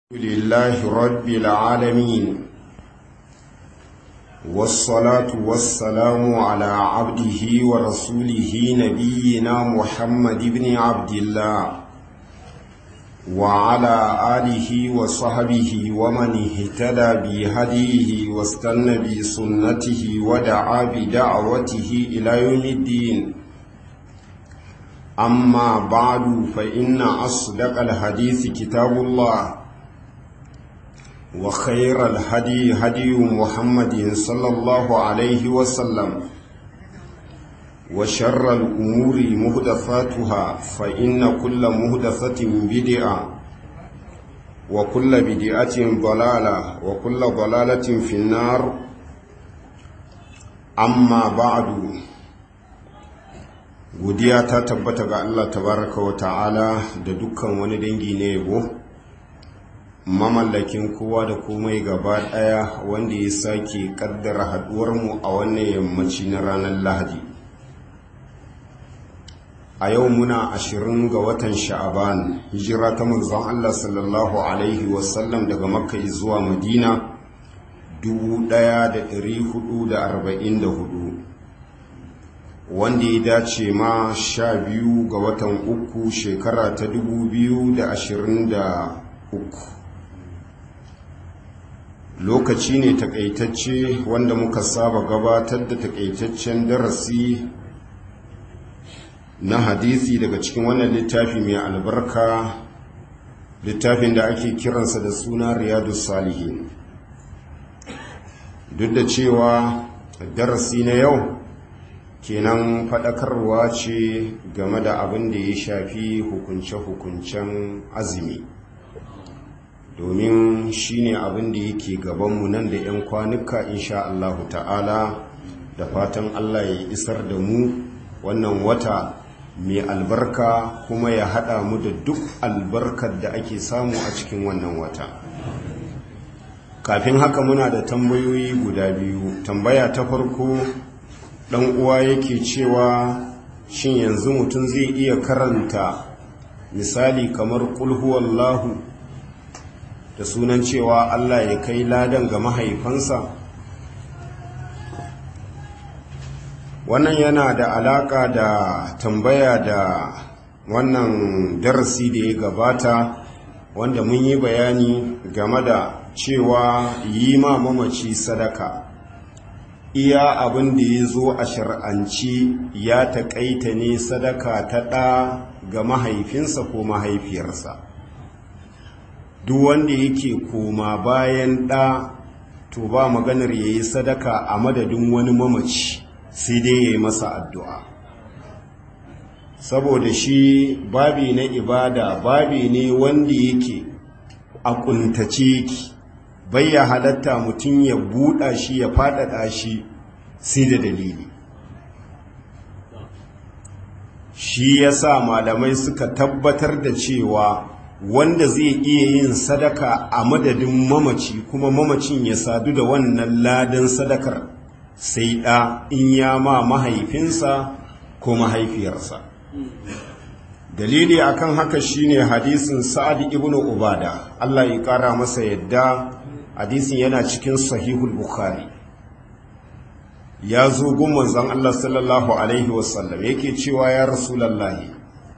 لله رب العالمين والصلاة والسلام على عبده ورسوله نبينا محمد بن عبد الله وعلى آله وصحبه ومن اهتدى بهديه واستنى بسنته ودعا بدعوته إلى يوم الدين أما بعد فإن أصدق الحديث كتاب الله وخير الهدي هدي محمد صلى الله عليه وسلم وشر الأمور مهدفاتها فإن كل مهدفة بدعة وكل بدعة ضلالة وكل ضلالة في النار أما بعد godiya ta tabbata ga Allah tabaraka wa ta'ala da dukkan wani dangi na yabo mamallakin kowa da komai gaba daya wanda ya sake kaddara haduwarmu a wannan yammaci na ranar lahadi a yau muna ashirin ga watan sha'aban hijira ta manzon Allah sallallahu alaihi wasallam daga makka zuwa madina 1444 wanda ya dace ma sha biyu ga watan uku shekara ta 2023 lokaci ne takaitacce wanda muka saba gabatar da takaitaccen darasi na hadisi daga cikin wannan littafi mai albarka littafin da ake kiransa da suna riyadu salihin duk da cewa darasi na yau kenan faɗakarwa ce game da abin da ya shafi hukunce-hukuncen azumi domin shine abin da yake gabanmu nan da 'yan kwanuka insha Allahu ta'ala da fatan Allah ya isar da mu wannan wata mai albarka kuma ya haɗa mu da duk albarkar da ake samu a cikin wannan wata kafin haka muna da tambayoyi guda biyu tambaya ta farko ɗan uwa yake cewa shin yanzu mutum zai iya karanta misali kamar kulhuwallahu da sunan cewa Allah ya kai ladan ga mahaifansa wannan yana da alaka da tambaya da wannan darasi da ya gabata wanda mun yi bayani game da cewa yi ma mamaci sadaka iya abin da ya zo a shar'anci ya taƙaita ne sadaka ta ɗa ga mahaifinsa ko mahaifiyarsa duk wanda yake koma bayan ɗa to ba maganar ya yi sadaka a madadin wani mamaci sai dai ya yi masa addu'a saboda shi babi na ibada babi ne wanda yake a ƙuntace yake bai ya halatta mutum ya buɗa shi ya faɗaɗa shi sai da dalili shi ya sa malamai suka tabbatar da cewa wanda zai iya yin sadaka a madadin mamaci kuma mamacin ya sadu da wannan ladan sadakar sai ɗa in ya ma mahaifinsa ko mahaifiyarsa dalili akan haka shine hadisin sa'ad ibn ubada Allah ya kara masa yadda hadisin yana cikin sahihul bukhari ya zo gun manzon Allah sallallahu alaihi wasallam yake cewa ya rasulullahi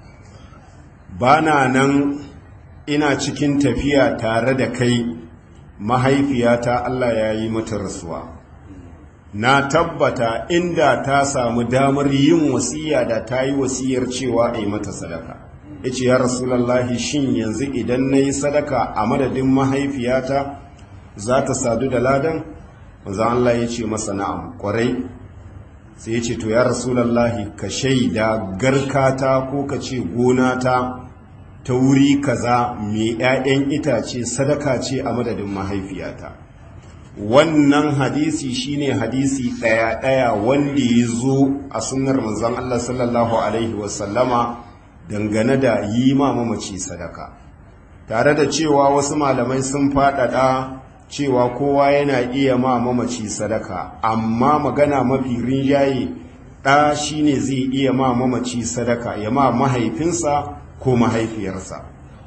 bana nan ina cikin tafiya tare da kai mahaifiyata Allah ya yi mata rasuwa na tabbata inda ta samu damar yin wasiya da ta yi wasiyar cewa a yi mata sadaka ya ce ya rasulallahi shin yanzu idan na yi sadaka a madadin mahaifiyata za ta sadu da ladan maza Allah ya ce masa na'am kwarai sai ya ce to ya rasulallahi ka shaida garkata ko ka ce gonata ta wuri kaza mai 'ya'yan itace sadaka ce a madadin mahaifiyata wannan hadisi shine hadisi ɗaya-ɗaya wanda ya zo a sunnar manzon Allah sallallahu alaihi wasallama dangane da yi ma mamaci sadaka tare da cewa wasu malamai sun faɗaɗa cewa kowa yana iya ma mamaci sadaka amma magana mafi rinjaye ɗa shine zai iya ma mamaci sadaka ya ma mahaifinsa ko mahaifiyarsa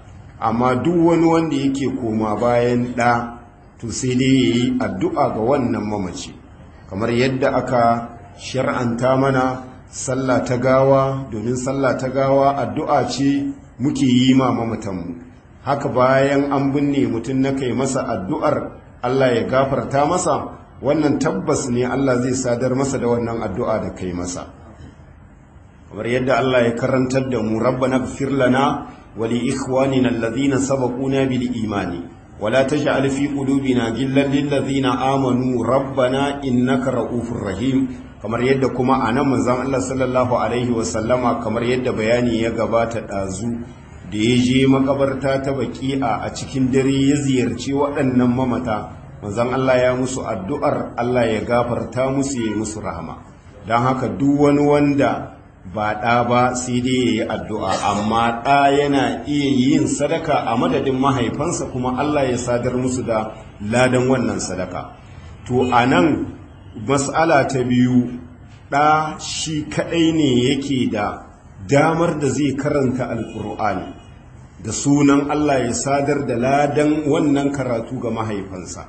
amma duk wani wanda yake koma bayan ɗa to sai dai ya yi addu'a ga wannan mamaci kamar yadda aka shar'anta mana sallah ta gawa domin sallah ta gawa addu'a ce muke yi ma mamatanmu haka bayan an binne mutum na kai masa addu'ar Allah ya gafarta masa wannan tabbas ne Allah zai sadar masa da wannan addu'a da kai masa kamar yadda Allah ya karantar da mu rabbana ighfir lana wa li ikhwanina alladhina sabaquna bil imani wa la taj'al fi qulubina ghillan lil ladzina amanu rabbana innaka ra'ufur rahim kamar yadda kuma anan manzon Allah sallallahu alaihi wa sallama kamar yadda bayani ya gabata dazu da ya je makabarta ta baki'a a cikin dare ya ziyarci waɗannan mamata manzon Allah ya musu addu'ar Allah ya gafarta musu ya musu rahama don haka duk wani wanda ba ɗa ba sai dai ya yi addu'a amma ɗa yana iya yin sadaka a madadin mahaifansa kuma Allah ya sadar musu da ladan wannan sadaka to a nan mas'ala ta biyu ɗa shi kaɗai ne yake da damar da zai karanta alƙur'ani da sunan Allah ya sadar da ladan wannan karatu ga mahaifansa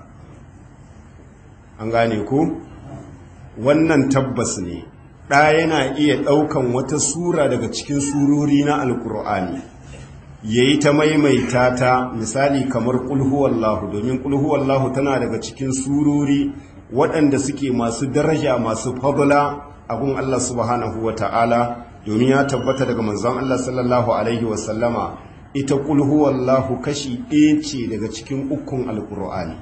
an gane ko wannan tabbas ne ɗa yana iya ɗaukan wata sura daga cikin surori na alkur'ani ya yi ta maimaita ta misali kamar ƙulhuwallahu domin ƙulhuwallahu tana daga cikin surori waɗanda suke masu daraja masu fadula abun Allah subhanahu wa ta'ala domin ya tabbata daga manzon Allah sallallahu alaihi wasallama ita ƙulhuwallahu kashi ɗaya ce daga cikin ukun alkur'ani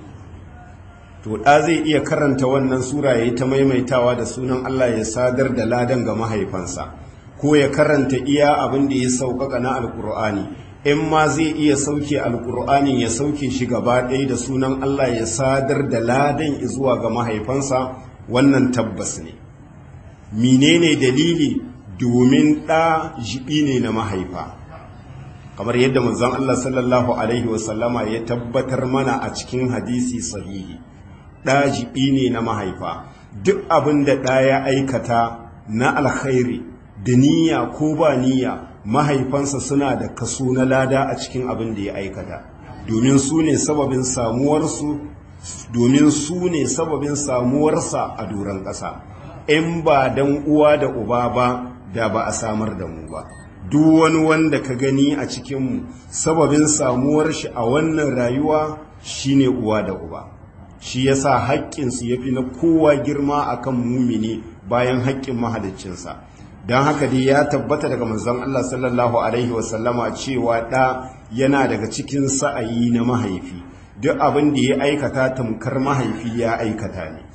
to ɗa zai iya karanta wannan sura ya yi ta maimaitawa da sunan Allah ya sadar da ladan ga mahaifansa ko ya karanta iya abin da ya sauƙaƙa na alƙur'ani in ma zai iya sauke alƙur'ani ya sauke shi gaba ɗaya da sunan Allah ya sadar da ladan zuwa ga mahaifansa wannan tabbas ne menene dalili domin ɗa jibi ne na mahaifa kamar yadda manzon Allah sallallahu alaihi wasallama ya tabbatar mana a cikin hadisi sahihi ɗajibi ne na mahaifa duk abin da ɗa ya aikata na alkhairi da niyya ko ba niyya mahaifansa suna da kaso na lada a cikin abin da ya aikata domin su ne sababin samuwarsu domin su ne sababin samuwarsa a doron ƙasa in ba dan uwa da uba ba da ba a samar da mu ba duk wani wanda ka gani a cikinmu sababin samuwar shi a wannan rayuwa shine uwa da uba shi yasa haƙƙinsu ya fi na kowa girma akan mumini bayan haƙƙin mahaliccinsa don haka dai ya tabbata daga manzon Allah sallallahu alaihi wasallama cewa ɗa yana daga cikin sa'ayi na mahaifi duk abin da ya aikata tamkar mahaifi ya aikata ne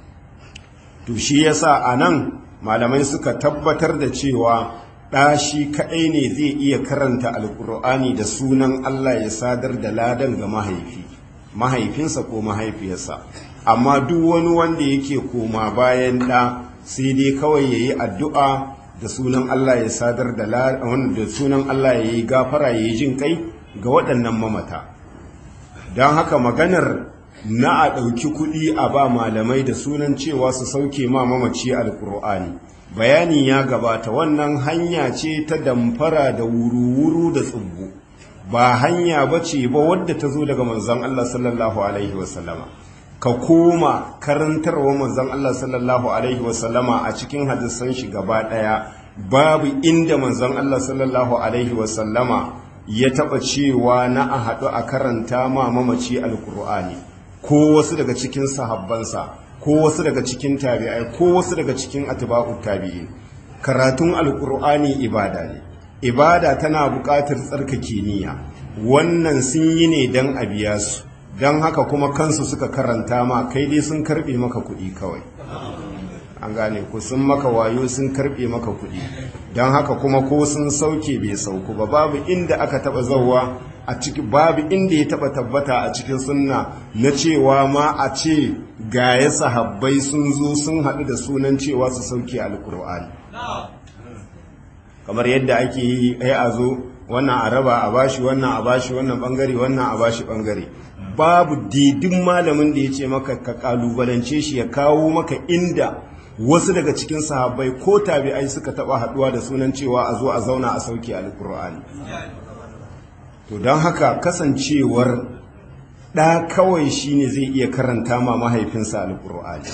to shi yasa a nan malamai suka tabbatar da cewa ɗa shi kaɗai ne zai iya karanta alƙur'ani da sunan Allah ya sadar da ladan ga mahaifi mahaifinsa ko mahaifiyarsa amma duk wani wanda yake koma bayan ɗa sai dai kawai ya yi addu'a da sunan Allah ya sadar da da sunan Allah ya yi gafara ya yi jin kai ga waɗannan mamata don haka maganar na a ɗauki kuɗi a ba malamai da sunan cewa su sauke ma mamaci alƙur'ani bayani ya gabata wannan hanya ce ta damfara da wuru-wuru da tsubbu ba hanya ba ce ba wadda ta zo daga manzan Allah sallallahu Alaihi wasallama ka koma karantarwa manzan Allah sallallahu Alaihi wasallama a cikin hadisan shi gaba ɗaya babu inda manzan Allah sallallahu Alaihi wasallama ya taɓa cewa na a haɗu a karanta ma mamaci alkur'ani ko wasu daga cikin sahabbansa ko wasu daga cikin tabi'ai ko wasu daga cikin atba'ut tabi'in karatun alkur'ani ibada ne ibada tana buƙatar tsarkake niyya wannan sun yi ne don a biya su don haka kuma kansu suka karanta ma kai dai sun karɓe maka kuɗi kawai an gane ku sun maka wayo sun karɓe maka kuɗi don haka kuma ko sun sauke bai sauku ba babu inda aka taɓa zauwa a ciki babu inda ya taɓa tabbata a cikin sunna na cewa ma a ce ga ya sahabbai sun zo sun haɗu da sunan cewa su sauke alkur'ani kamar yadda ake yi ai a zo wannan a raba a bashi wannan a bashi wannan bangare wannan a bashi bangare babu didin malamin da ya ce maka ka kalubalance shi ya kawo maka inda wasu daga cikin sahabbai ko tabi'ai suka taba haduwa da sunan cewa a zo a zauna a sauke alkur'ani to don haka kasancewar ɗa kawai shine zai iya karanta ma mahaifinsa alƙur'ani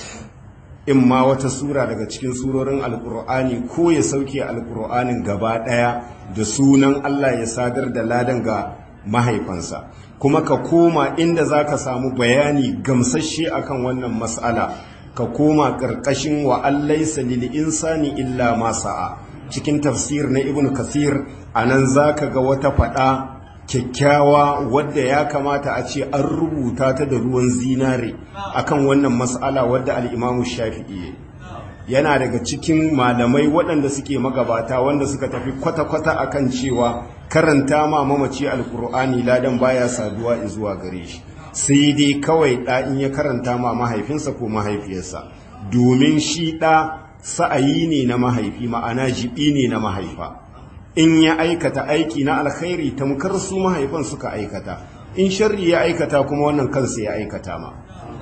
in ma wata sura daga cikin surorin alƙur'ani ko ya sauke alƙur'anin gaba ɗaya da sunan Allah ya sadar da ladan ga mahaifansa kuma ka koma inda za ka samu bayani gamsashe akan wannan matsala ka koma ƙarƙashin wa allaisa lil insani illa ma sa'a cikin tafsir na ibn kasir anan zaka ga wata faɗa kyakkyawa wadda ya kamata a ce an rubuta ta da ruwan zinare akan wannan mas'ala wadda al-imamu shafi'i yana daga cikin malamai waɗanda suke magabata wanda suka tafi kwata-kwata akan cewa karanta ma mamaci alkur'ani ladan baya saduwa zuwa gare shi sai dai kawai ɗa in ya karanta ma mahaifinsa ko mahaifiyarsa domin shi ɗa sa'ayi ne na mahaifi ma'ana jibi ne na mahaifa in ya aikata aiki na alkhairi tamkar su mahaifan suka aikata in sharri ya aikata kuma wannan kansa ya aikata ma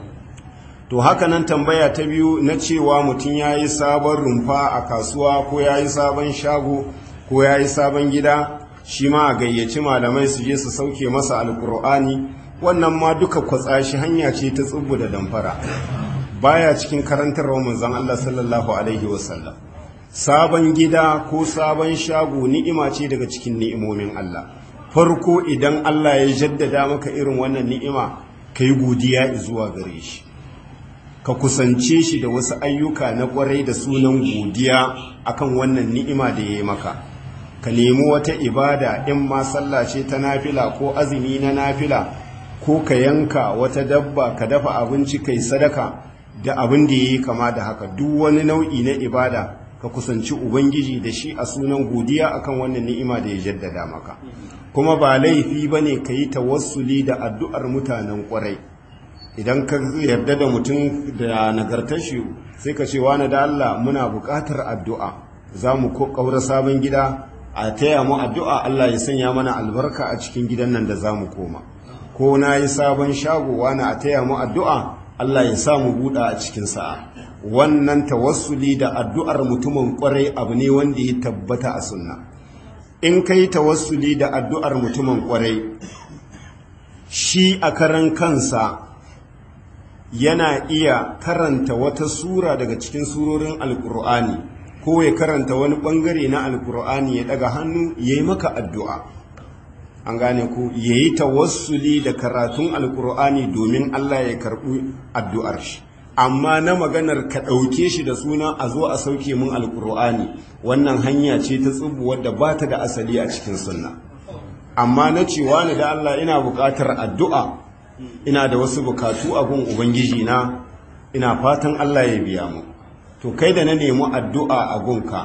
to haka nan tambaya ta biyu na cewa mutum ya yi sabon rumfa a kasuwa ko ya yi sabon shago ko ya yi sabon gida shi ma a gayyaci malamai su je su sauke masa alkur'ani wannan ma duka kwatsa shi hanya ce ta tsubbu da damfara baya cikin karantarwa manzon Allah sallallahu alaihi wasallam sabon gida ko sabon shago ni'ima ce daga cikin ni'imomin Allah farko idan Allah ya jaddada maka irin wannan ni'ima kai godiya zuwa gare shi ka kusance shi da wasu ayyuka na kwarai da sunan godiya akan wannan ni'ima da ya yi maka ka nemi wata ibada in ma sallah ce ta nafila ko azumi na nafila ko ka yanka wata dabba ka dafa abinci kai sadaka da abin da ya yi kama da haka duk wani nau'i na ibada ka kusanci ubangiji da shi a sunan godiya akan wannan ni'ima da ya jaddada maka kuma ba laifi bane ka yi tawassuli da addu'ar mutanen kwarai idan ka yarda da mutum da nagartar shi sai ka ce wani da Allah muna buƙatar addu'a za mu ƙaura sabon gida a taya mu addu'a Allah ya sanya mana albarka a cikin gidan nan da za mu koma ko na yi sabon shago wani a taya mu addu'a Allah ya sa mu buɗa a cikin sa'a wannan tawassuli da addu'ar mutumin ƙwarai abu ne wanda ya tabbata a sunna in ka yi tawassuli da addu'ar mutumin ƙwarai shi a karan kansa yana iya karanta wata sura daga cikin surorin alkur'ani ko ya karanta wani bangare na alkur'ani ya daga hannu ya yi maka addu'a an gane ku ya yi tawassuli da karatun alkur'ani domin allah ya karɓi addu'ar shi amma na maganar ka ɗauke shi da suna a zo a sauke mun alkur'ani wannan hanya ce ta tsubu wadda ba ta da asali a cikin sunna amma na cewa ni da allah ina buƙatar addu'a ina da wasu bukatu a gun ubangiji na ina fatan Allah ya biya mu to kai da na nemi addu'a a gunka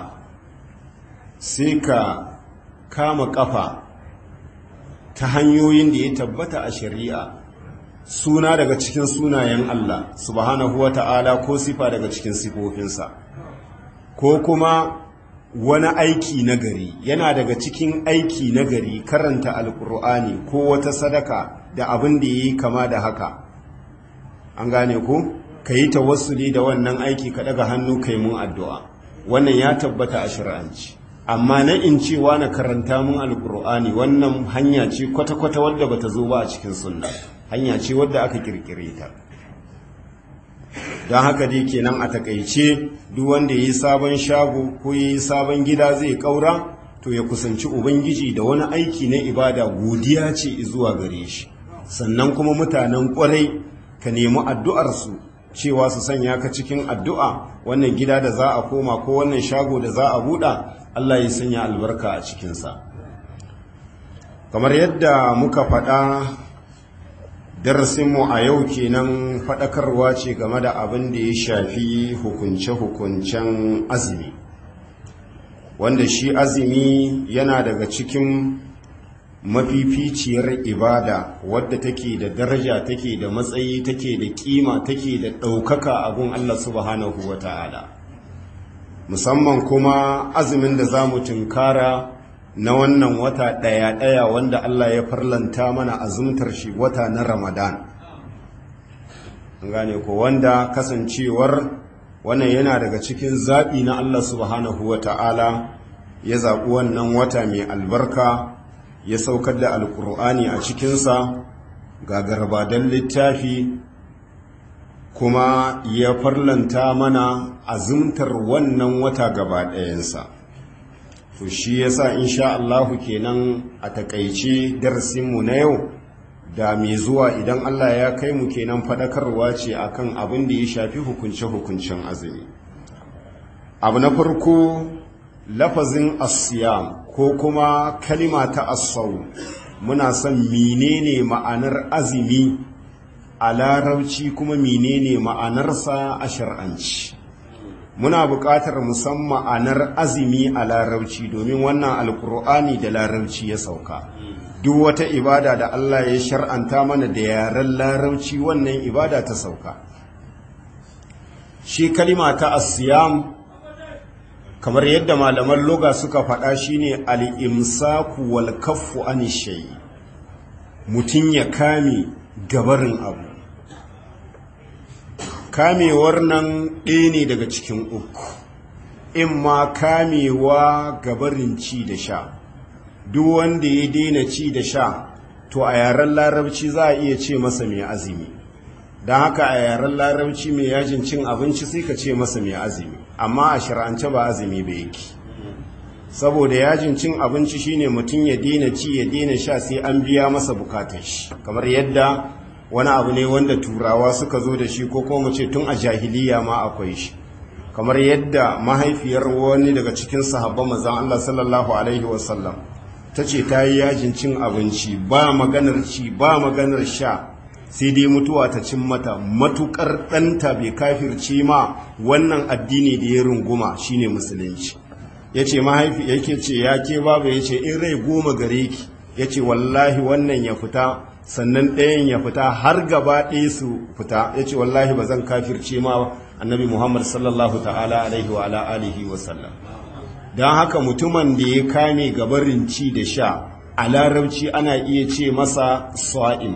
sai ka kama kafa ta hanyoyin da ya tabbata a shari'a suna daga cikin sunayen Allah subhanahu wa ta'ala ko sifa daga cikin sifofinsa ko kuma wani aiki nagari yana daga cikin aiki nagari karanta alkur'ani ko wata sadaka da abin da yi kama da haka an gane ku ka yi tawassuli da wannan aiki ka daga hannu kai mun addu'a wannan ya tabbata a shari'anci amma na in cewa na karanta mun alkur'ani wannan hanya ce kwata-kwata wadda bata zo ba a cikin sunna hanya ce wadda aka kirkire ta don haka dai kenan a takaice duk wanda ya yi sabon shago ko ya yi sabon gida zai kaura to ya kusanci ubangiji da wani aiki na ibada godiya ce zuwa gare shi sannan kuma mutanen kwarai ka nemi addu'arsu cewa su sanya ka cikin addu'a wannan gida da za a koma ko wannan shago da za a buɗa Allah ya sanya albarka a cikinsa kamar yadda muka faɗa darasinmu a yau kenan faɗakarwa ce game da abin da ya shafi hukunce-hukuncen azumi wanda shi azumi yana daga cikin mafificiyar ibada wadda take da daraja take da matsayi take da kima take da ɗaukaka a gun Allah subhanahu wa ta'ala musamman kuma azumin da za mu tunkara na wannan wata ɗaya-ɗaya wanda Allah ya farlanta mana azumtar shi wata na Ramadan. gane ko wanda kasancewar wannan yana daga cikin zaɓi na Allah subhanahu wa ta'ala ya zaɓi wannan wata mai albarka ya saukar da alkur'ani a cikinsa ga garbadan littafi kuma ya farlanta mana azumtar wannan wata gaba ɗayansa to shi yasa insha Allahu kenan a takaice darasinmu na yau da mai zuwa idan Allah ya kai mu kenan faɗakarwa ce akan abin da ya shafi hukunce-hukuncen azumi abu na farko lafazin asiyam ko kuma kalima ta asau muna son menene ma'anar azumi a larabci kuma menene ma'anarsa a shar'anci muna buƙatar musamman ma'anar azumi a larabci domin wannan alkur'ani da larabci ya sauka duk wata ibada da Allah ya shar'anta mana da yaren larabci wannan ibada ta sauka shi kalima ta asiyam kamar yadda malaman loga suka faɗa shine al-imsaku wal kaffu an shay mutun ya kame gabarin abu kamewar nan ɗaya ne daga cikin uku in ma kamewa gabarin ci da sha duk wanda ya daina ci da sha to a yaren larabci za a iya ce masa mai azumi don haka a yaren larabci mai yajin cin abinci sai ka ce masa mai azumi amma a shir'ance ba azumi ba yake saboda yajin cin abinci shine mutum ya daina ci ya daina sha sai an biya masa bukatar shi kamar yadda wani abu ne wanda turawa suka zo da shi ko kuma ce tun a jahiliya ma akwai shi kamar yadda mahaifiyar wani daga cikin sahabban manzon Allah sallallahu alaihi wasallam ta ce ta yi yajin cin abinci ba maganar ci ba maganar sha sai dai mutuwa ta cin mata matukar ɗanta bai kafirce ma wannan addini da ya runguma shine musulunci ya ce mahaifi yake ce ya ke babu ya ce in rai goma gare ki ya ce wallahi wannan ya fita sannan ɗayan ya fita har gaba ɗaya su fita ya ce wallahi ba zan kafirce ma annabi muhammad sallallahu ta'ala alaihi wa alihi wa sallam don haka mutumin da ya kame gabarin ci da sha a larabci ana iya ce masa sa'im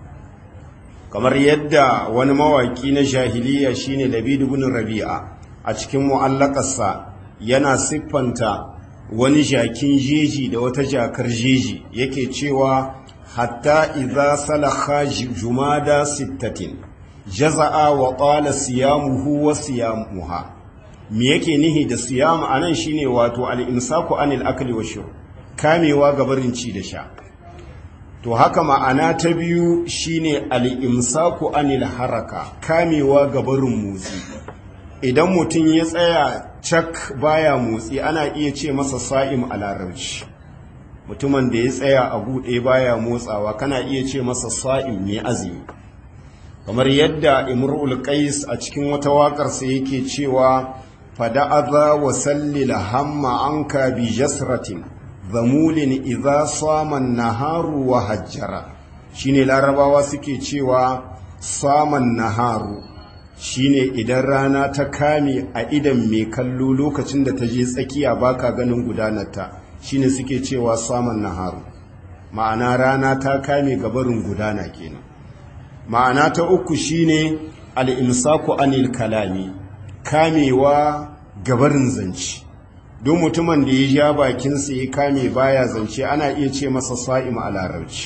kamar yadda wani mawaki na jahiliya shine labidu bin rabi'a a cikin mu'allakarsa yana siffanta wani jakin jeji da wata jakar jeji yake cewa hatta idza salakha jumada sittatin jaza'a wa qala siyamuhu wa siyamuha me yake nihi da siyam anan shine wato al-imsaku anil akli wa shurb kamewa gabarin ci da sha to haka ma'ana ta biyu shine al-imsaku anil haraka kamewa gabarin motsi idan mutum ya tsaya cak baya motsi ana iya ce masa sa'im a larabci mutumin da ya tsaya a buɗe baya motsawa kana iya ce masa sa'im mai azumi kamar yadda imrul qais a cikin wata waƙarsa yake cewa fada'adha wa sallil hamma anka bi jasratin zamulin idza sama naharu wa hajjara shine larabawa suke cewa saman naharu shine idan rana ta kame a idan mai kallo lokacin da ta je tsakiya baka ganin gudanarta shine suke cewa saman naharu ma'ana rana ta kame gabarin gudana kenan ma'ana ta uku shine al-imsaku anil kalami kamewa gabarin zance don mutumin da ya ja bakinsa ya kame baya zance ana iya ce masa sa'im a larabci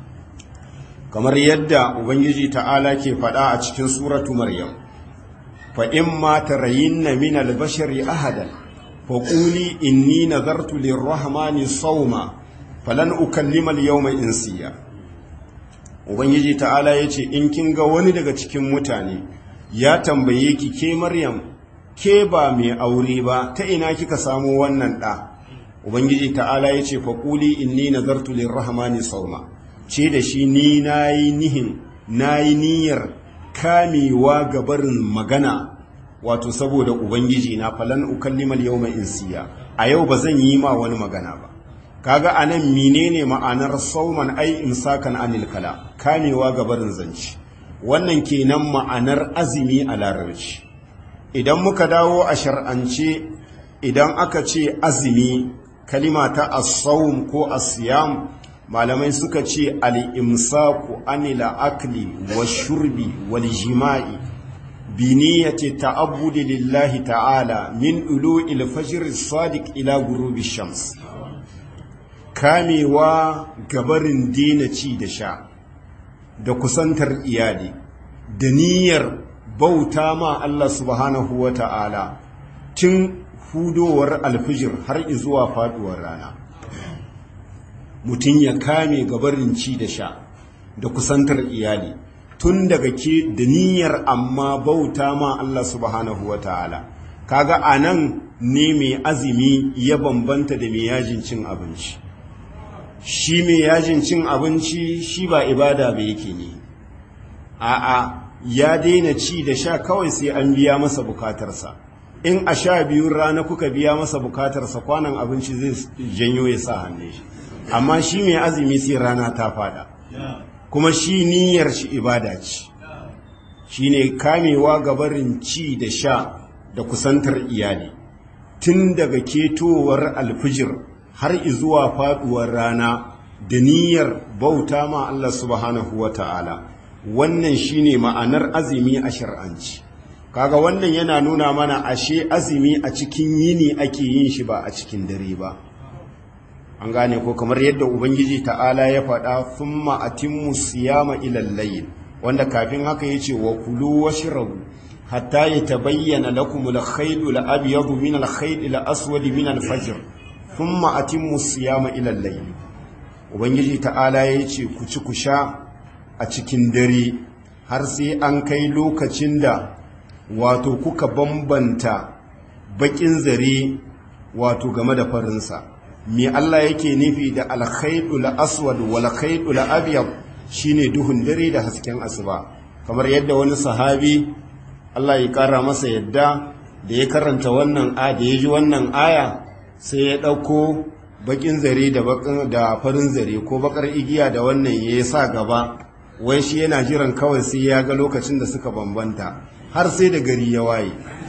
kamar yadda ubangiji ta'ala ke faɗa a cikin suratu maryam fa in ma tarayinna min al-bashari ahadan fa quli inni nazartu lir-rahmani sawma falan ukallima al-yawma insiya ubangiji ta'ala yace in kin ga wani daga cikin mutane ya tambaye ki ke maryam ke ba mai aure ba ta ina kika samu wannan ɗa ubangiji ta'ala ya ce faƙuli inni nazartu lirrahmani sauma ce da shi ni nayi nihin nayi niyyar kamewa ga barin magana wato saboda ubangiji na falan ukallimal yawma insiya a yau ba zan yi ma wani magana ba kaga anan menene ma'anar sauman ai imsakan anil kala kamewa ga barin zanci wannan kenan ma'anar azumi a larabci idan muka dawo a shar'ance idan aka ce azumi kalima ta as-sawm ko as-siyam malamai suka ce al-imsaku anila akli wash-shurbi wal-jima'i bi niyyati ta'abbudi lillahi ta'ala min ulu'il fajr as-sadiq ila ghurubi shams kamewa gabarin dina ci da sha da kusantar iyali da niyyar bauta ma Allah subhanahu wa ta'ala tun hudowar alfijir har zuwa faduwar rana mutum ya kame gabarin ci da sha da kusantar iyali tun daga ke da niyyar amma bauta ma Allah subhanahu wa ta'ala kaga a nan ne mai azumi ya bambanta da mai yajin cin abinci shi mai yajin cin abinci shi ba ibada ba yake ne a'a ya daina ci da sha kawai sai an biya masa bukatarsa in a sha biyun rana kuka biya masa bukatarsa kwanan abinci zai janyo ya sa hannun shi amma shi mai azumi sai rana ta fada kuma shi niyyar shi ibada ce shi ne kamewa gabarin ci da sha da kusantar iyali tun daga ketowar alfijir har izuwa faduwar rana da niyyar bauta ma Allah subhanahu wa ta'ala wannan shine ma'anar azumi a shar'anci kaga wannan yana nuna mana ashe azumi a cikin yini ake yin shi ba a cikin dare ba an gane ko kamar yadda ubangiji ta'ala ya faɗa thumma atimmu siyama ilal layl wanda kafin haka yace wa kulu washrabu hatta yatabayyana lakum al-khayt al-abyad min al-khayt al-aswad min al-fajr thumma atimmu siyama ilal layl ubangiji ta'ala yace ku ci ku sha a cikin dare har sai an kai lokacin da wato kuka bambanta bakin zare wato game da farinsa me Allah yake nufi da alkhaidul aswad wal khaidul abyad shine duhun dare da hasken asuba kamar yadda wani sahabi Allah ya kara masa yadda da ya karanta wannan a da ya ji wannan aya sai ya dauko bakin zare da da farin zare ko bakar igiya da wannan ya sa gaba wai shi yana jiran kawai sai ya ga lokacin da suka bambanta har sai da gari ya waye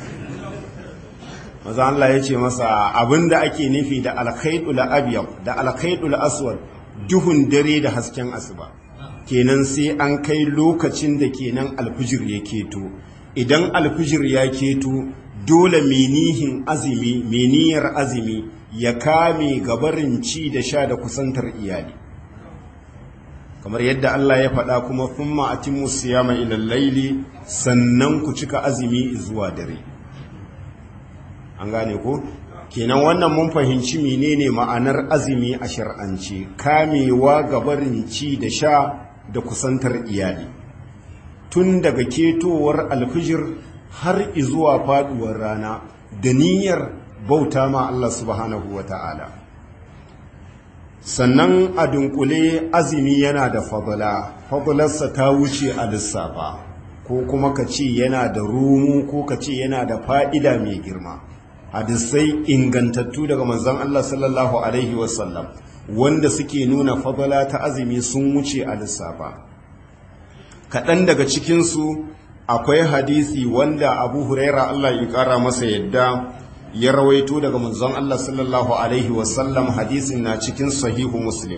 maza Allah ya ce masa abinda ake nufi da alkhaidul abyad da alkhaidul aswad duhun dare da hasken asuba kenan sai an kai lokacin da kenan alfijir ya keto idan alfijir ya keto dole menihin azumi meniyar azumi ya kame gabarin ci da sha da kusantar iyali kamar yadda Allah ya faɗa kuma thumma atimmu siyama ila laili sannan ku cika azumi zuwa dare an gane ko kenan wannan mun fahimci menene ma'anar azumi a shar'ance kamewa gabarin ci da sha da kusantar iyali tun daga ketowar alfijir har izuwa faduwar rana da niyyar bauta ma Allah subhanahu wata'ala sannan a dunkule azumi yana da fadala fadalarsa ta wuce a lissafa ko kuma ka ce yana da rumu ko ka ce yana da fa'ida mai girma hadisai ingantattu daga manzon Allah sallallahu alaihi wasallam wanda suke nuna fadala ta azumi sun wuce a lissafa kaɗan daga cikinsu akwai hadisi wanda abu huraira Allah ya ƙara masa yadda ya rawaito daga manzon Allah sallallahu alaihi wasallam hadisin na cikin sahihu muslim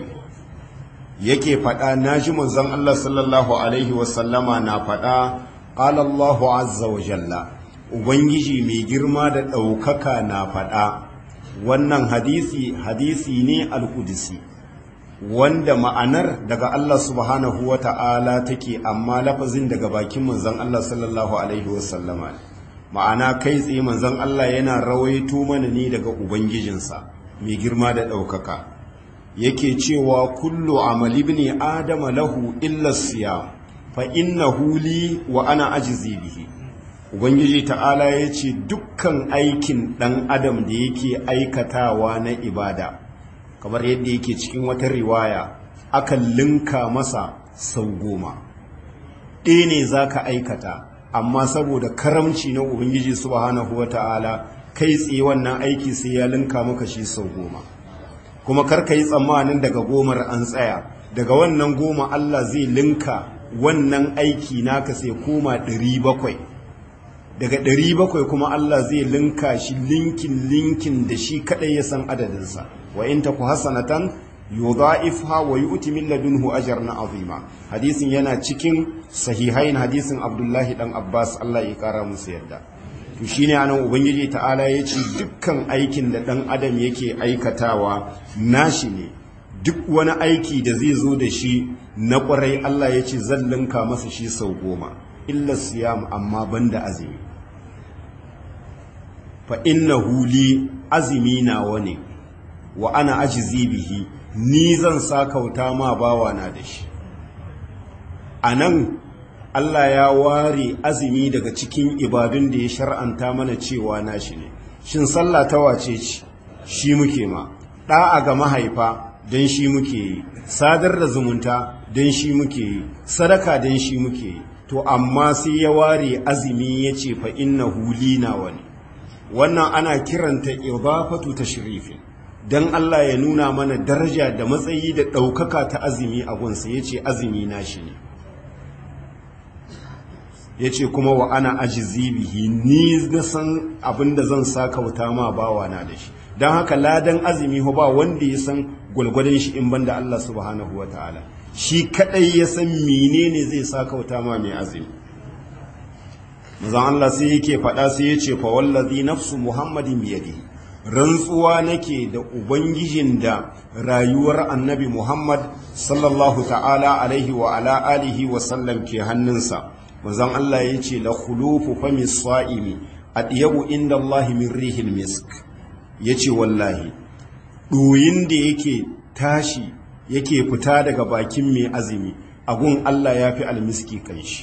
yake faɗa naji manzon Allah sallallahu alaihi wasallama na faɗa qala Allahu azza wa jalla ubangiji mai girma da ɗaukaka na faɗa wannan hadisi hadisi ne al-qudsi wanda ma'anar daga Allah subhanahu wa ta'ala take amma lafazin daga bakin manzon Allah sallallahu alaihi wasallama ma'ana kai tsaye manzon Allah yana rawaito mana ne daga ubangijinsa mai girma da ɗaukaka yake cewa kullu amali ibn adama lahu illa siyam fa innahu li wa ana ajzi bihi ubangiji ta'ala yace dukkan aikin dan adam da yake aikatawa na ibada kamar yadda yake cikin wata riwaya akan linka masa sau goma ɗaya ne zaka aikata amma saboda karamci na ubangiji subhanahu wata'ala kai tsaye wannan aiki sai ya linka maka shi sau goma kuma karka yi tsammanin daga gomar an tsaya daga wannan goma Allah zai linka wannan aiki naka sai koma ɗari bakwai daga ɗari bakwai kuma Allah zai linka shi linkin linkin da shi kaɗai ya san adadinsa wa in taku hasanatan yudha'ifha wa yu'ti min ladunhu ajran azima hadisin yana cikin sahihain hadisin Abdullahi dan Abbas Allah ya kara musu yadda to shine anan ubangiji ta'ala ya ce dukkan aikin da dan adam yake aikatawa nashi ne duk wani aiki da zai zo da shi na ƙwarai Allah ya ce zan linka masa shi sau goma illa siyam amma banda azumi fa innahu li azumi nawa ne wa ana ajizi bihi ni zan sakauta ma bawana da shi a nan Allah ya ware azumi daga cikin ibadun da ya shar'anta mana cewa nashi ne shin sallah ta wace ce shi muke ma ɗa'a ga mahaifa don shi muke yi sadar da zumunta don shi muke yi sadaka don shi muke yi to amma sai ya ware azumi ya ce fa inna huli na wani wannan ana kiranta idafatu tashrifin dan Allah ya nuna mana daraja da matsayi da ɗaukaka ta azumi a gunsa ya ce azumi na shi ne ya ce kuma wa ana ajizi bihi ni na san abin da zan sa kauta ma bawa na da shi don haka ladan azumi ba wanda ya san gwalgwadon shi in banda Allah subhanahu wa ta'ala shi kadai ya san menene zai sa kauta ma mai azumi mazan Allah sai yake faɗa sai ya ce fa wallazi nafsu muhammadin biyadihi rantsuwa nake da ubangijin da rayuwar annabi muhammad sallallahu ta'ala alaihi wa ala alihi wa sallam ke hannunsa manzon Allah ya ce la khulufu fami sa'imi adiyabu inda Allah min rihil misk yace wallahi ɗoyin da yake tashi yake fita daga bakin mai azumi agun Allah ya fi almiski kanshi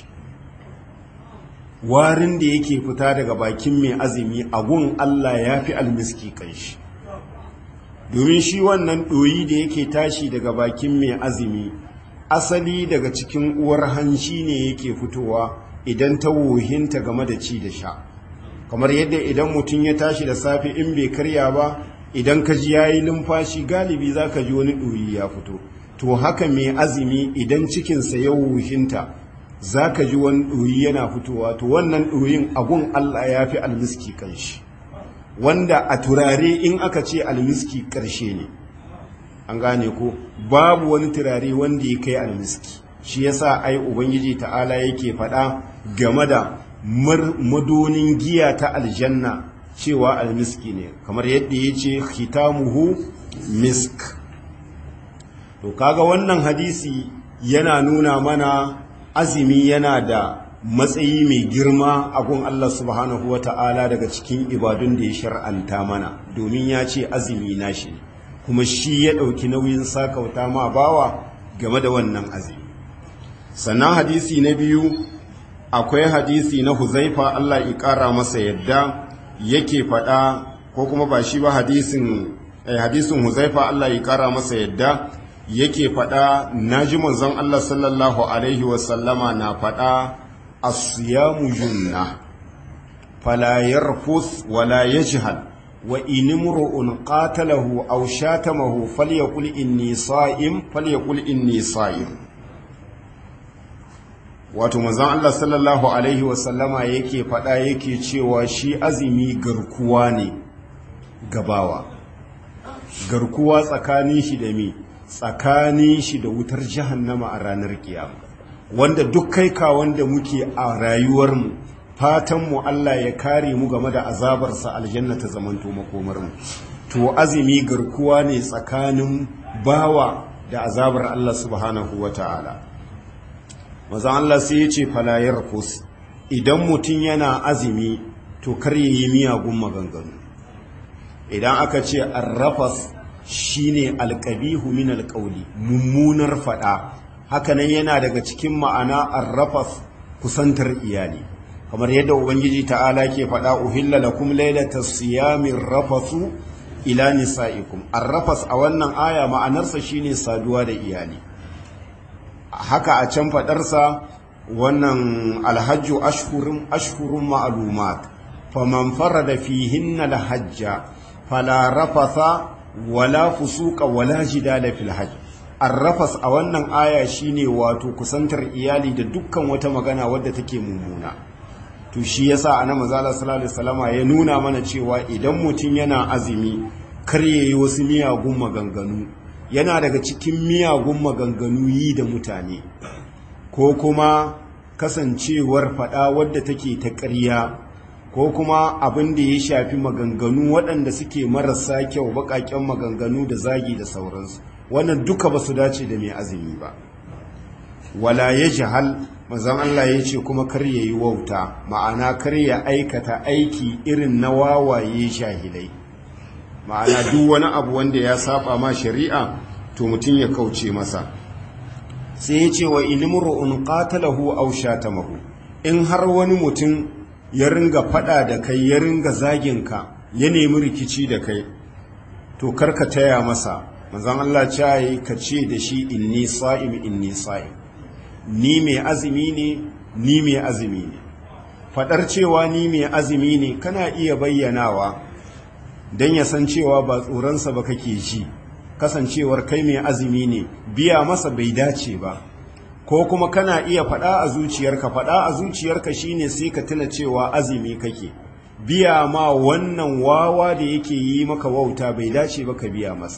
warin da yake fita daga bakin mai azumi agun Allah ya fi almiski kanshi domin shi wannan ɗoyi da yake tashi daga bakin mai azumi asali daga cikin uwar hanshi ne yake fitowa idan ta wohinta game da ci da sha kamar yadda idan mutum ya tashi da safe in bai karya ba idan ka ji yayi numfashi galibi za ka ji wani ɗoyi ya fito to haka mai azumi idan cikinsa ya wohinta za ka ji wani ɗoyi yana fitowa to wannan ɗoyin agun Allah ya fi almiski kanshi wanda a turare in aka ce almiski ƙarshe ne an gane ko babu wani turare wanda ya kai almiski shi yasa ai ubangiji ta'ala yake faɗa game da madonin giya ta aljanna cewa almiski ne kamar yadda ya ce khitamuhu misk to kaga wannan hadisi yana nuna mana azumi yana da matsayi mai girma a gun Allah subhanahu wa ta'ala daga cikin ibadun da ya shar'anta mana domin ya ce azumi nashi ne kuma shi ya ɗauki nauyin sakauta ma bawa game da wannan azumi sannan hadisi na biyu akwai hadisi na huzaifa Allah ya ƙara masa yadda yake faɗa ko kuma ba shi ba hadisin eh, hadisin huzaifa Allah ya ƙara masa yadda yake faɗa naji manzon Allah sallallahu alaihi wasallama na faɗa asiyamu junna fala yarfus wala yajhal wa in imru'un qatalahu aw shatamahu falyaqul inni sa'im falyaqul inni sa'im wato manzon Allah sallallahu alaihi wasallama yake faɗa yake cewa shi azumi garkuwa ne gabawa garkuwa tsakanin shi da mi tsakanin shi da wutar jahannama a ranar kiyama wanda duk kai ka wanda muke a rayuwarmu fatanmu Allah ya kare mu game da azabarsa aljanna ta zamanto makomarmu to azumi garkuwa ne tsakanin bawa da azabar Allah subhanahu wata'ala maza Allah sai ya ce falayar kus idan mutum yana azumi to kar ya yi miyagun maganganu idan aka ce arrafas shine alƙabihu min alƙauli mummunar faɗa hakanan yana daga cikin ma'ana arrafas kusantar iyali kamar yadda ubangiji ta'ala ke faɗa uhilla lakum lailata siyamin rafasu ila nisa'ikum arrafas a wannan aya ma'anarsa shine saduwa da iyali haka a can faɗarsa wannan alhajju ashhurun ashhurun ma'lumat faman farada fihinna alhajja fala rafatha wala fusuka wala jidala fil hajj arrafas a wannan aya shine wato kusantar iyali da dukkan wata magana wadda take mummuna to shi yasa annabi manzo sallallahu alaihi wasallama ya nuna mana cewa idan mutum yana azumi kar yayi wasu miyagun maganganu yana daga cikin miyagun maganganu yi da mutane ko kuma kasancewar fada wadda take ta ƙarya ko kuma abin da ya shafi maganganu waɗanda suke marasa kyau baƙaƙen maganganu da zagi da sauransu wannan duka ba su dace da mai azumi ba wala ya jihal mazan Allah ya ce kuma kar ya yi wauta ma'ana kar ya aikata aiki irin na wawaye shahilai ma'ana duk wani abu wanda ya saba ma shari'a to mutum ya kauce masa sai ya ce wa inimru'un qatalahu aw shatamahu in har wani mutum ya ringa fada da kai ya ringa zagin ka ya nemi rikici da kai to karka taya masa manzon Allah ce ka ce da shi inni sa'im inni sa'im ni mai azumi ne ni mai azumi ne fadar cewa ni mai azumi ne kana iya bayyanawa dan ya san cewa ba tsoronsa ba kake ji kasancewar kai mai azumi ne biya masa bai dace ba ko kuma kana iya faɗa a zuciyarka faɗa a zuciyarka shine sai ka tuna cewa azumi kake biya ma wannan wawa da yake yi maka wauta bai dace ba ka biya masa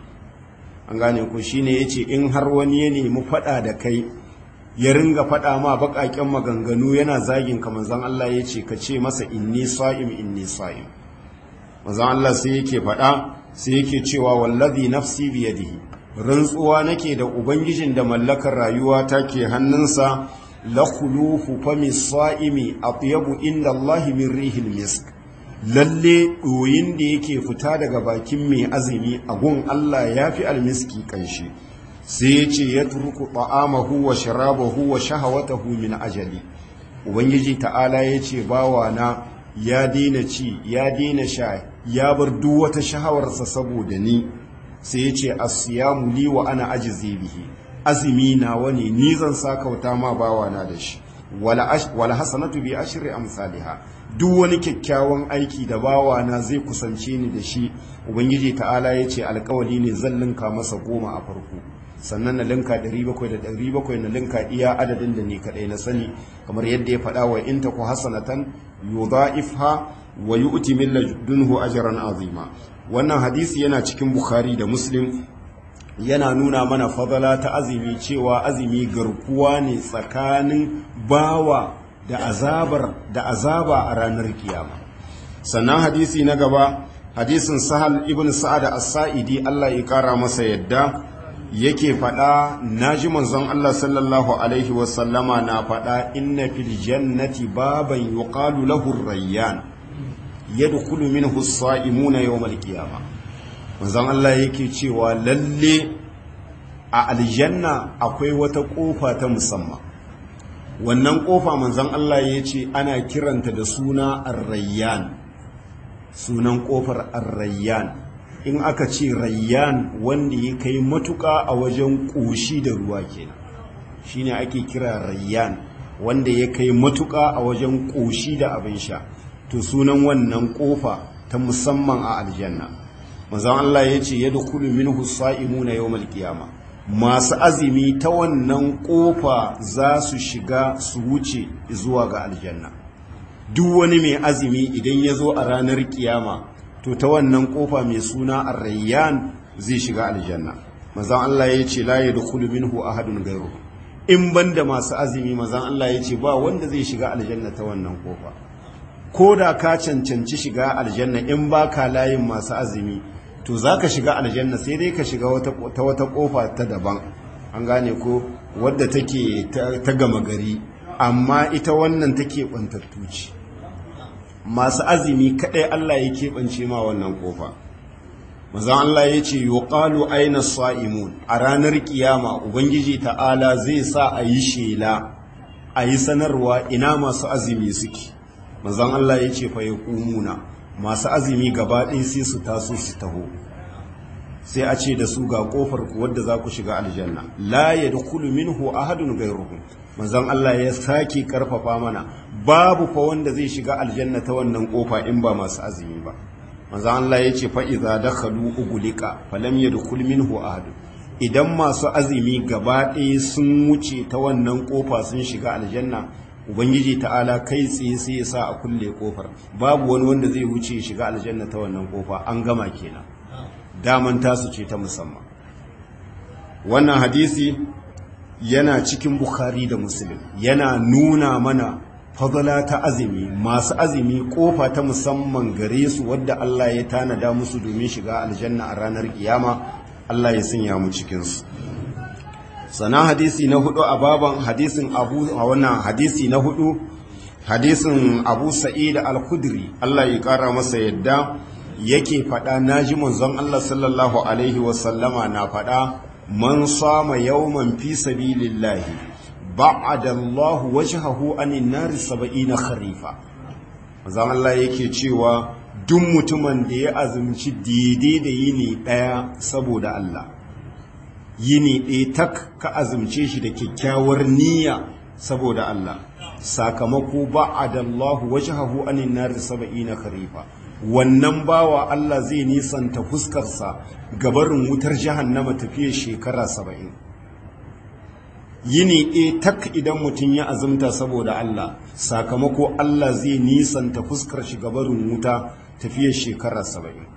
an gane ku shine yace in har wani ya nemi faɗa da kai ya ringa faɗa ma baƙaƙen maganganu yana zagin ka manzon Allah yace ka ce masa inni sa'im inni sa'im manzon Allah sai yake faɗa sai yake cewa wallazi nafsi biyadihi rantsuwa nake da ubangijin da mallakar rayuwa take hannunsa la khulufu fami sa'imi atyabu inda Allah min rihil misk lalle doyin da yake fita daga bakin mai azumi a gun Allah yafi almiski kanshi sai yace ya turku ta'amahu wa sharabahu wa shahawatahu min ajali ubangiji ta'ala yace bawana ya daina ci ya daina sha ya bar duk wata shahawarsa saboda ni sai ya ce asiyamu li wa ana ajizi bihi azumi na wani ni zan sakauta ma bawana da shi wala hasanatu bi ashri amsalha duk wani kyakkyawan aiki da bawana zai kusance ni da shi ubangiji ta'ala ya ce alkawali ne zan linka masa goma a farko sannan na linka 700 da 700 na linka iya adadin da ni kadai na sani kamar yadda ya faɗa wa in taku hasanatan yudha'ifha wa yu'ti min ladunhu ajran azima wannan hadisi yana cikin bukhari da muslim yana nuna mana fadala ta azumi cewa azumi garkuwa ne tsakanin bawa da azabar da azaba a ranar kiyama sannan hadisi na gaba hadisin sahal ibn sa'ad as-sa'idi Allah ya kara masa yadda yake faɗa naji manzon Allah sallallahu alaihi wasallama na faɗa inna fil jannati baban yuqalu lahu rayyan yadkhulu minhu as-sa'imuna yawm al-qiyamah manzon Allah yake cewa lalle a aljanna akwai wata kofa ta musamman wannan kofa manzon Allah ya ce ana kiranta da suna ar-rayyan sunan kofar ar-rayyan in aka ce rayyan wanda ya kai matuka a wajen ƙoshi da ruwa kenan shine ake kira rayyan wanda ya kai matuka a wajen ƙoshi da abin sha to sunan wannan kofa ta musamman a aljanna manzon Allah ya ce yadkhulu minhu as-sa'imuna yawmal qiyamah masu azumi ta wannan kofa za su shiga su wuce zuwa ga aljanna duk wani mai azumi idan ya zo a ranar kiyama to ta wannan kofa mai suna arrayyan zai shiga aljanna mazan Allah ya ce la yadkhulu minhu ahadun ghayru in banda masu azumi mazan Allah ya ce ba wanda zai shiga aljanna ta wannan kofa ko da ka cancanci shiga aljanna in baka layin masu azumi to za ka shiga aljanna sai dai ka shiga ta wata kofa ta daban an gane ko wadda take ta gama gari amma ita wannan take ɓantattu ce masu azumi kaɗai Allah ya keɓance ma wannan kofa mazan Allah ya ce yuqalu aina sa'imun a ranar kiyama ubangiji ta'ala zai sa a yi shela a yi sanarwa ina masu azumi suke mazan Allah ya ce fa yaqumuna masu azumi gaba ɗaya sai su taso su taho sai a ce da su ga kofar ku wadda za ku shiga aljanna la yadkhulu minhu ahadun ghayruhum manzon Allah ya sake karfafa mana babu fa wanda zai shiga aljanna ta wannan kofa in ba masu azumi ba manzon Allah ya ce fa idza dakhalu ugulika falam yadkhul minhu ahad idan masu azumi gaba ɗaya sun wuce ta wannan kofa sun shiga aljanna ubangiji ta'ala kai tsaye sai ya sa a kulle kofar babu wani wanda zai wuce shiga aljanna ta wannan kofa an gama kenan daman tasu ce ta musamman wannan hadisi yana cikin bukhari da muslim yana nuna mana fadala ta azumi masu azumi kofa ta musamman gare su wadda Allah ya tanada musu domin shiga aljanna a ranar kiyama Allah ya sanya mu cikinsu sannan hadisi na hudu a baban hadisin abu a wannan hadisi na hudu hadisin abu sa'id al-khudri Allah ya kara masa yadda yake faɗa naji manzon Allah sallallahu alaihi wasallama na faɗa man sama yawman fi sabilillahi ba'ada Allah wajhahu anin nari 70 kharifa manzon Allah yake cewa duk mutumin da ya azumci daidai da yini daya saboda Allah yini ɗaya tak ka azumce shi da kyakkyawar niyya saboda Allah sakamako ba'ada Allah wajhahu anin nari 70 kharifa wannan bawa Allah zai nisanta fuskarsa gabarin wutar jahannama tafiye shekara saba'in yini ɗaya tak idan mutum ya azumta saboda Allah sakamako Allah zai nisanta fuskar shi gabarin wuta tafiye shekara saba'in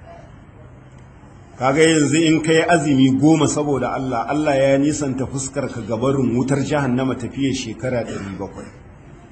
kaga yanzu in kai azumi goma saboda Allah Allah ya nisanta fuskar ka gabarin wutar jahannama tafiye shekara 700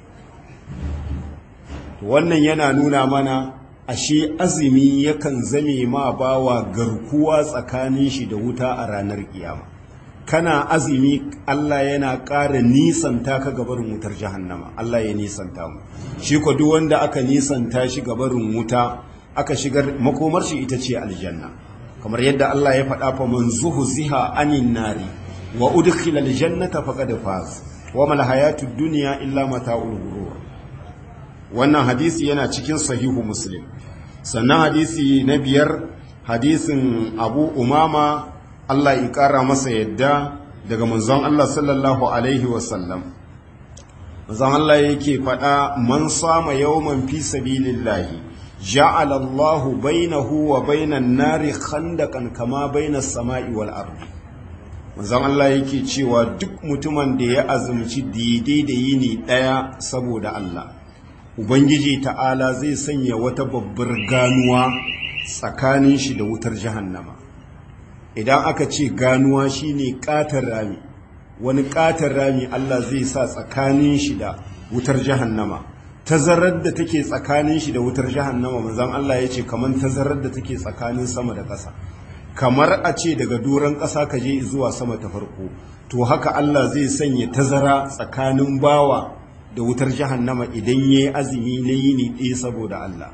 wannan yana nuna mana ashe azumi yakan zame ma bawa garkuwa tsakanin shi da wuta a ranar kiyama kana azumi Allah yana ƙara nisanta ka gabarin wutar jahannama Allah ya nisanta mu shi ko duk wanda aka nisanta shi gabarin wuta aka shigar makomar shi ita ce aljanna kamar yadda Allah ya faɗa fa man zuhziha anin nari wa udkhila aljannata faqad faz wa mal hayatud dunya illa mata'ul ghurur wannan hadisi yana cikin sahihu muslim sannan hadisi na biyar hadisin abu umama Allah ya ƙara masa yadda daga manzon Allah sallallahu alaihi wasallam manzon Allah yake faɗa man sama yawman fi sabilillahi ja'ala Allahu bainahu wa bainan nari khandaqan kama bainas sama'i wal ardi manzon Allah yake cewa duk mutumin da ya azumci daidai da yini ɗaya saboda Allah Ubangiji ta'ala zai sanya wata babbar ganuwa tsakanin shi da wutar jahannama. Idan aka ce ganuwa shine ƙatar rami, wani ƙatar rami Allah zai sa tsakanin shi da wutar jahannama. Tazarar da take tsakanin shi da wutar jahannama manzon Allah ya ce kamar tazarar da take tsakanin sama da ƙasa. Kamar a ce daga doron ƙasa ka je zuwa sama ta farko, to haka Allah zai sanya tazara tsakanin bawa da wutar jahannama idan ya yi azumi na yini ɗaya saboda Allah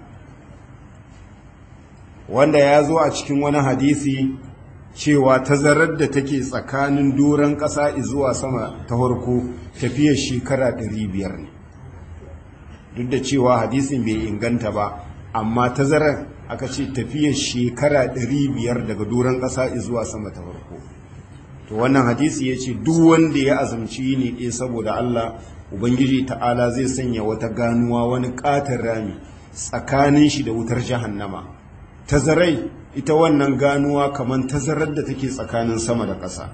wanda ya zo a cikin wani hadisi cewa tazarar da take tsakanin doron ƙasa zuwa sama ta farko tafiyar shekara 500 ne duk da cewa hadisin bai inganta ba amma tazarar aka ce tafiyar shekara 500 daga doron ƙasa zuwa sama ta farko to wannan hadisi ya ce duk wanda ya azumci yini ɗaya saboda Allah ubangiji ta'ala zai sanya wata ganuwa wani katon rami tsakanin shi da wutar jahannama tazarai ita wannan ganuwa kamar tazarar da take tsakanin sama da ƙasa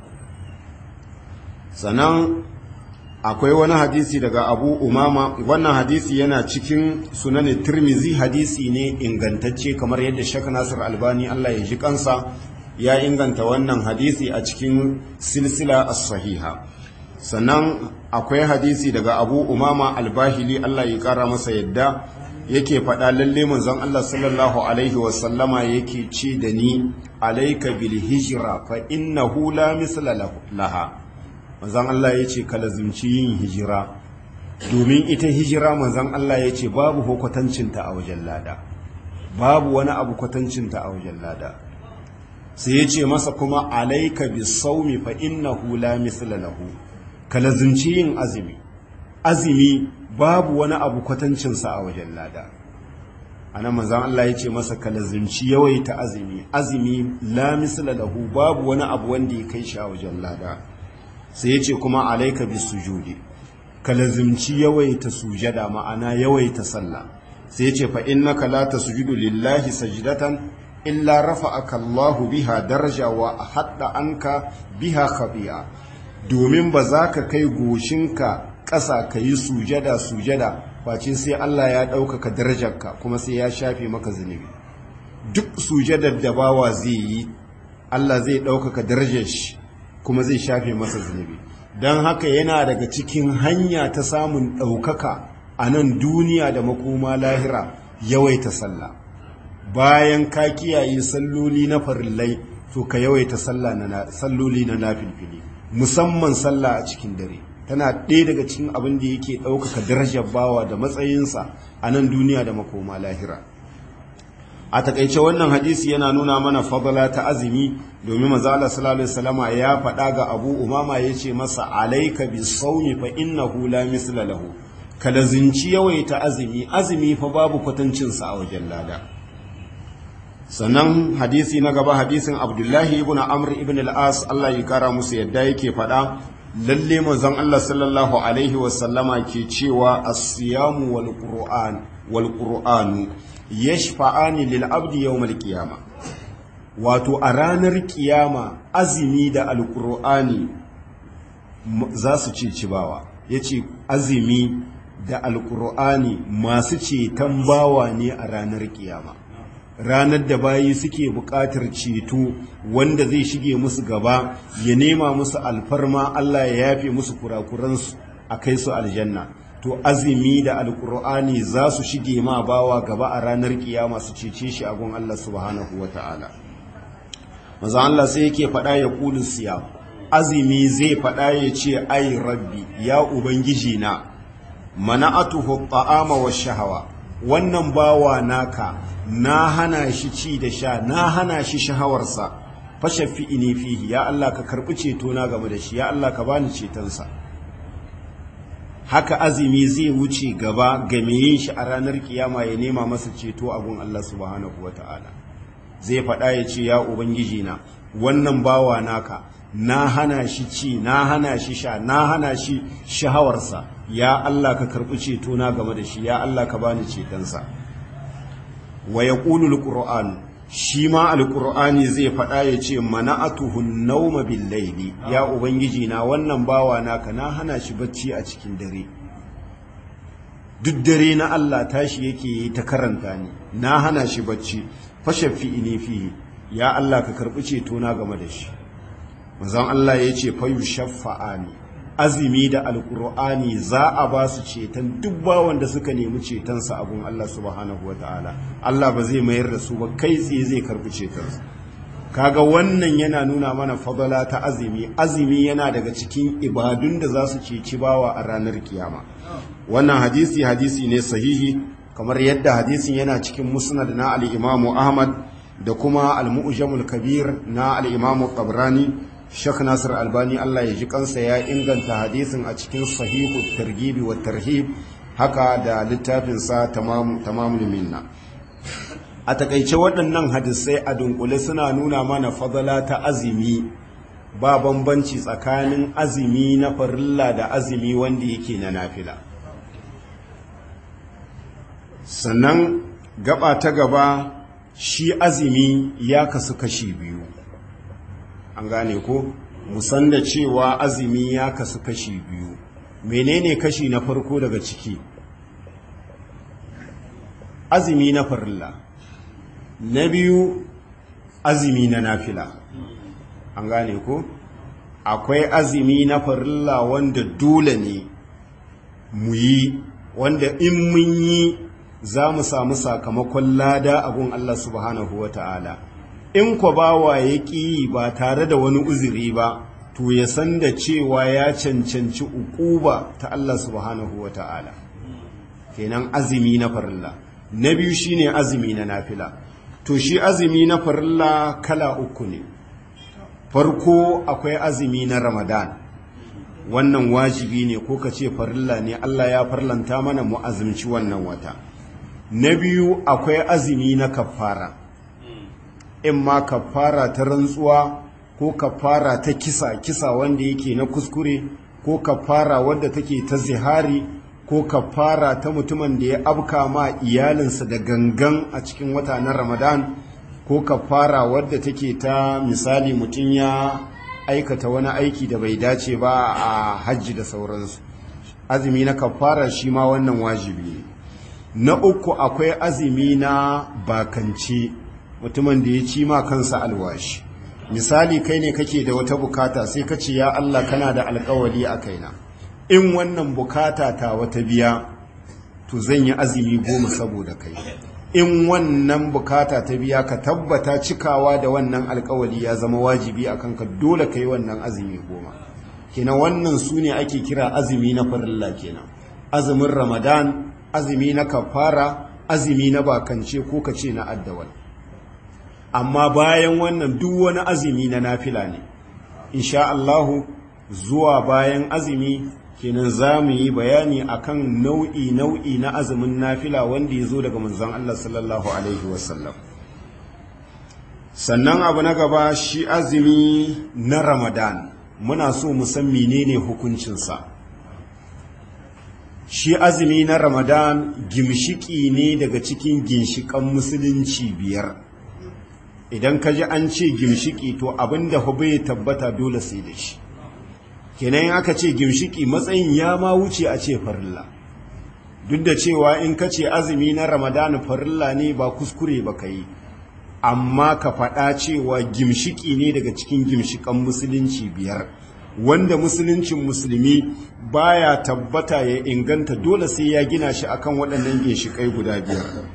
sannan akwai wani hadisi daga abu umama wannan hadisi yana cikin sunanin turmizi hadisi ne ingantacce kamar yadda shaka nasir albani allah ya ji kansa ya inganta wannan hadisi a cikin silsila as-sahiha sannan akwai hadisi daga abu umama albahili Allah ya kara masa yadda yake faɗa lalle manzon Allah sallallahu alaihi wasallama yake ce da ni alaika bil hijra fa innahu la misla laha manzon Allah yace ka lazimci yin hijira domin ita hijira manzon Allah yace babu hukwatancinta a wajen lada babu wani abu kwatancinta a wajen lada sai yace masa kuma alaika bis sawmi fa innahu la misla lahu ka lazimci yin azumi azumi babu wani abu kwatancinsa a wajen lada ana manzan Allah ya ce masa ka lazimci yawaita azumi azumi la misla lahu babu wani abu wanda ya kai shi a wajen lada sai ya ce kuma alaika bis sujudi ka lazimci yawaita sujada ma'ana yawaita sallah sai ya ce fa innaka la tasjudu lillahi sajdatan illa rafa'aka Allahu biha daraja wa hadda anka biha khabi'a domin ba za ka kai goshinka ƙasa ka yi sujada sujada face sai Allah ya ɗaukaka darajarka kuma sai ya shafe maka zunubi duk sujadar da bawa zai yi Allah zai ɗaukaka darajar shi kuma zai shafe masa zunubi don haka yana daga cikin hanya ta samun ɗaukaka a nan duniya da makoma lahira yawaita sallah bayan ka kiyaye salloli na farillai to ka yawaita salloli na nafilfili musamman sallah a cikin dare tana ɗaya daga cikin abin da yake ɗaukaka darajar bawa da matsayinsa a nan duniya da makoma lahira a takaice wannan hadisi yana nuna mana fadala ta azumi domin mazala sallallahu salama ya faɗa ga abu umama ya ce masa alaika bi saumi fa innahu la misla lahu ka lazinci yawaita azumi azumi fa babu kwatancinsa a wajen lada sannan hadisi na gaba hadisin abdullahi ibn amr ibn al-as Allah ya kara musu yadda yake faɗa lalle manzon Allah sallallahu alaihi wasallama ke cewa as-siyamu wal qur'an wal qur'anu yashfa'ani lil abdi yawmal qiyama wato a ranar kiyama azumi da alqur'ani za su ce cibawa yace azumi da alqur'ani masu ceton bawa ne a ranar kiyama ranar da bayi suke buƙatar ceto wanda zai shige musu gaba ya nema musu alfarma Allah ya yafe musu kurakuransu a kai su aljanna to azumi da alkur'ani za su shige ma bawa gaba a ranar kiyama su cece shi a gun Allah subhanahu wa ta'ala maza Allah sai yake faɗa ya kulun siya azumi zai faɗa ya ce ai rabbi ya ubangiji na mana'atuhu ta'ama wa shahawa wannan bawa naka na hana shi ci da sha na hana shi shahawarsa fashafi ini fihi ya Allah ka karɓi ceto na game da shi ya Allah ka bani cetonsa haka azumi zai wuce gaba ga yin shi a ranar kiyama ya nema masa ceto a gun Allah subhanahu ta'ala zai faɗa ya ce ya ubangiji na wannan bawa naka na hana shi ci na hana shi sha na hana shi shahawarsa ya Allah ka karɓi ceto na game da shi ya Allah ka bani cetonsa wa yaqulu alquran shi ma alqur'ani zai faɗa ya ce mana'atuhu nauma bil layli ya ubangiji na wannan bawa naka na hana shi bacci a cikin dare duk dare na Allah tashi yake yi ta karanta ni na hana shi bacci fashafi ini fihi ya Allah ka karbi ceto na game da shi manzon Allah ya ce fayu shaffa'ani azumi da alkur'ani za a ba su ceton duk bawan da suka nemi cetonsa abun Allah subhanahu wa ta'ala Allah ba zai mayar da su ba kai tsaye zai karbi cetonsa kaga wannan yana nuna mana fadala ta azumi azumi yana daga cikin ibadun da za su ceci bawa a ranar kiyama wannan hadisi hadisi ne sahihi kamar yadda hadisin yana cikin musnad na al-imamu ahmad da kuma al-mu'jamul kabir na al-imamu tabrani Sheikh Nasir Albani Allah ya ji kansa ya inganta hadisin a cikin sahihu targibi wa tarhib haka da littafin sa tamamul minna a takaice waɗannan hadisai a dunkule suna nuna mana fadala ta azumi ba bambanci tsakanin azumi na farilla da azumi wanda yake na nafila sannan gaba ta gaba shi azumi ya kasu kashi biyu an gane ko musan da cewa azumi ya kasu kashi biyu menene kashi na farko daga ciki azumi na farilla na biyu azumi na nafila an gane ko akwai azumi na farilla wanda dole ne mu yi wanda in mun yi za mu samu sakamakon lada a gun Allah subhanahu wa ta'ala in kwa bawa ya ƙi ba tare da wani uzuri ba to ya san da cewa ya cancanci uquba ta Allah subhanahu wa ta'ala kenan azumi na farilla na biyu shine azumi na nafila to shi azumi na farilla kala uku ne farko akwai azumi na ramadan wannan wajibi ne ko ka ce farilla ne Allah ya farlanta mana mu azumci wannan wata na biyu akwai azumi na kafara in ma kafara ta rantsuwa ko kafara ta kisa kisa wanda yake na kuskure ko kafara wadda take ta zihari ko kafara ta mutumin da ya abka ma iyalinsa da gangan a cikin wata na ramadan ko kafara wadda take ta misali mutum ya aikata wani aiki da bai dace ba a hajji da sauransu azumi na kafara shi ma wannan wajibi ne na uku akwai azumi na bakance mutumin da ya ci ma kansa alwashi misali kai ne kake da wata bukata sai ka ce ya Allah kana da alkawali a kaina in wannan bukata ta wata biya to zan yi azumi goma saboda kai in wannan bukata ta biya ka tabbata cikawa da wannan alkawali ya zama wajibi a kanka dole ka yi wannan azumi goma kenan wannan su ne ake kira azumi na farilla kenan azumin ramadan azumi na kafara azumi na bakance ko ka ce na addawal amma bayan wannan duk wani azumi na nafila ne insha Allahu zuwa bayan azumi kenan za mu yi bayani akan nau'i nau'i na azumin nafila wanda ya zo daga manzon Allah sallallahu alaihi wasallam sannan abu na gaba shi azumi na ramadan muna so mu san menene hukuncinsa shi azumi na ramadan gimshiki ne daga cikin ginshikan musulunci biyar idan ka ji an ce gimshiki to abinda bai tabbata dole sai da shi kenan aka ce gimshiki matsayin ya ma wuce a ce farilla duk da cewa in ka ce azumi na ramadan farilla ne ba kuskure ba ka yi amma ka faɗa cewa gimshiki ne daga cikin gimshikan musulunci biyar wanda musuluncin musulmi baya tabbata ya inganta dole sai ya gina shi akan waɗannan ginshikai guda biyar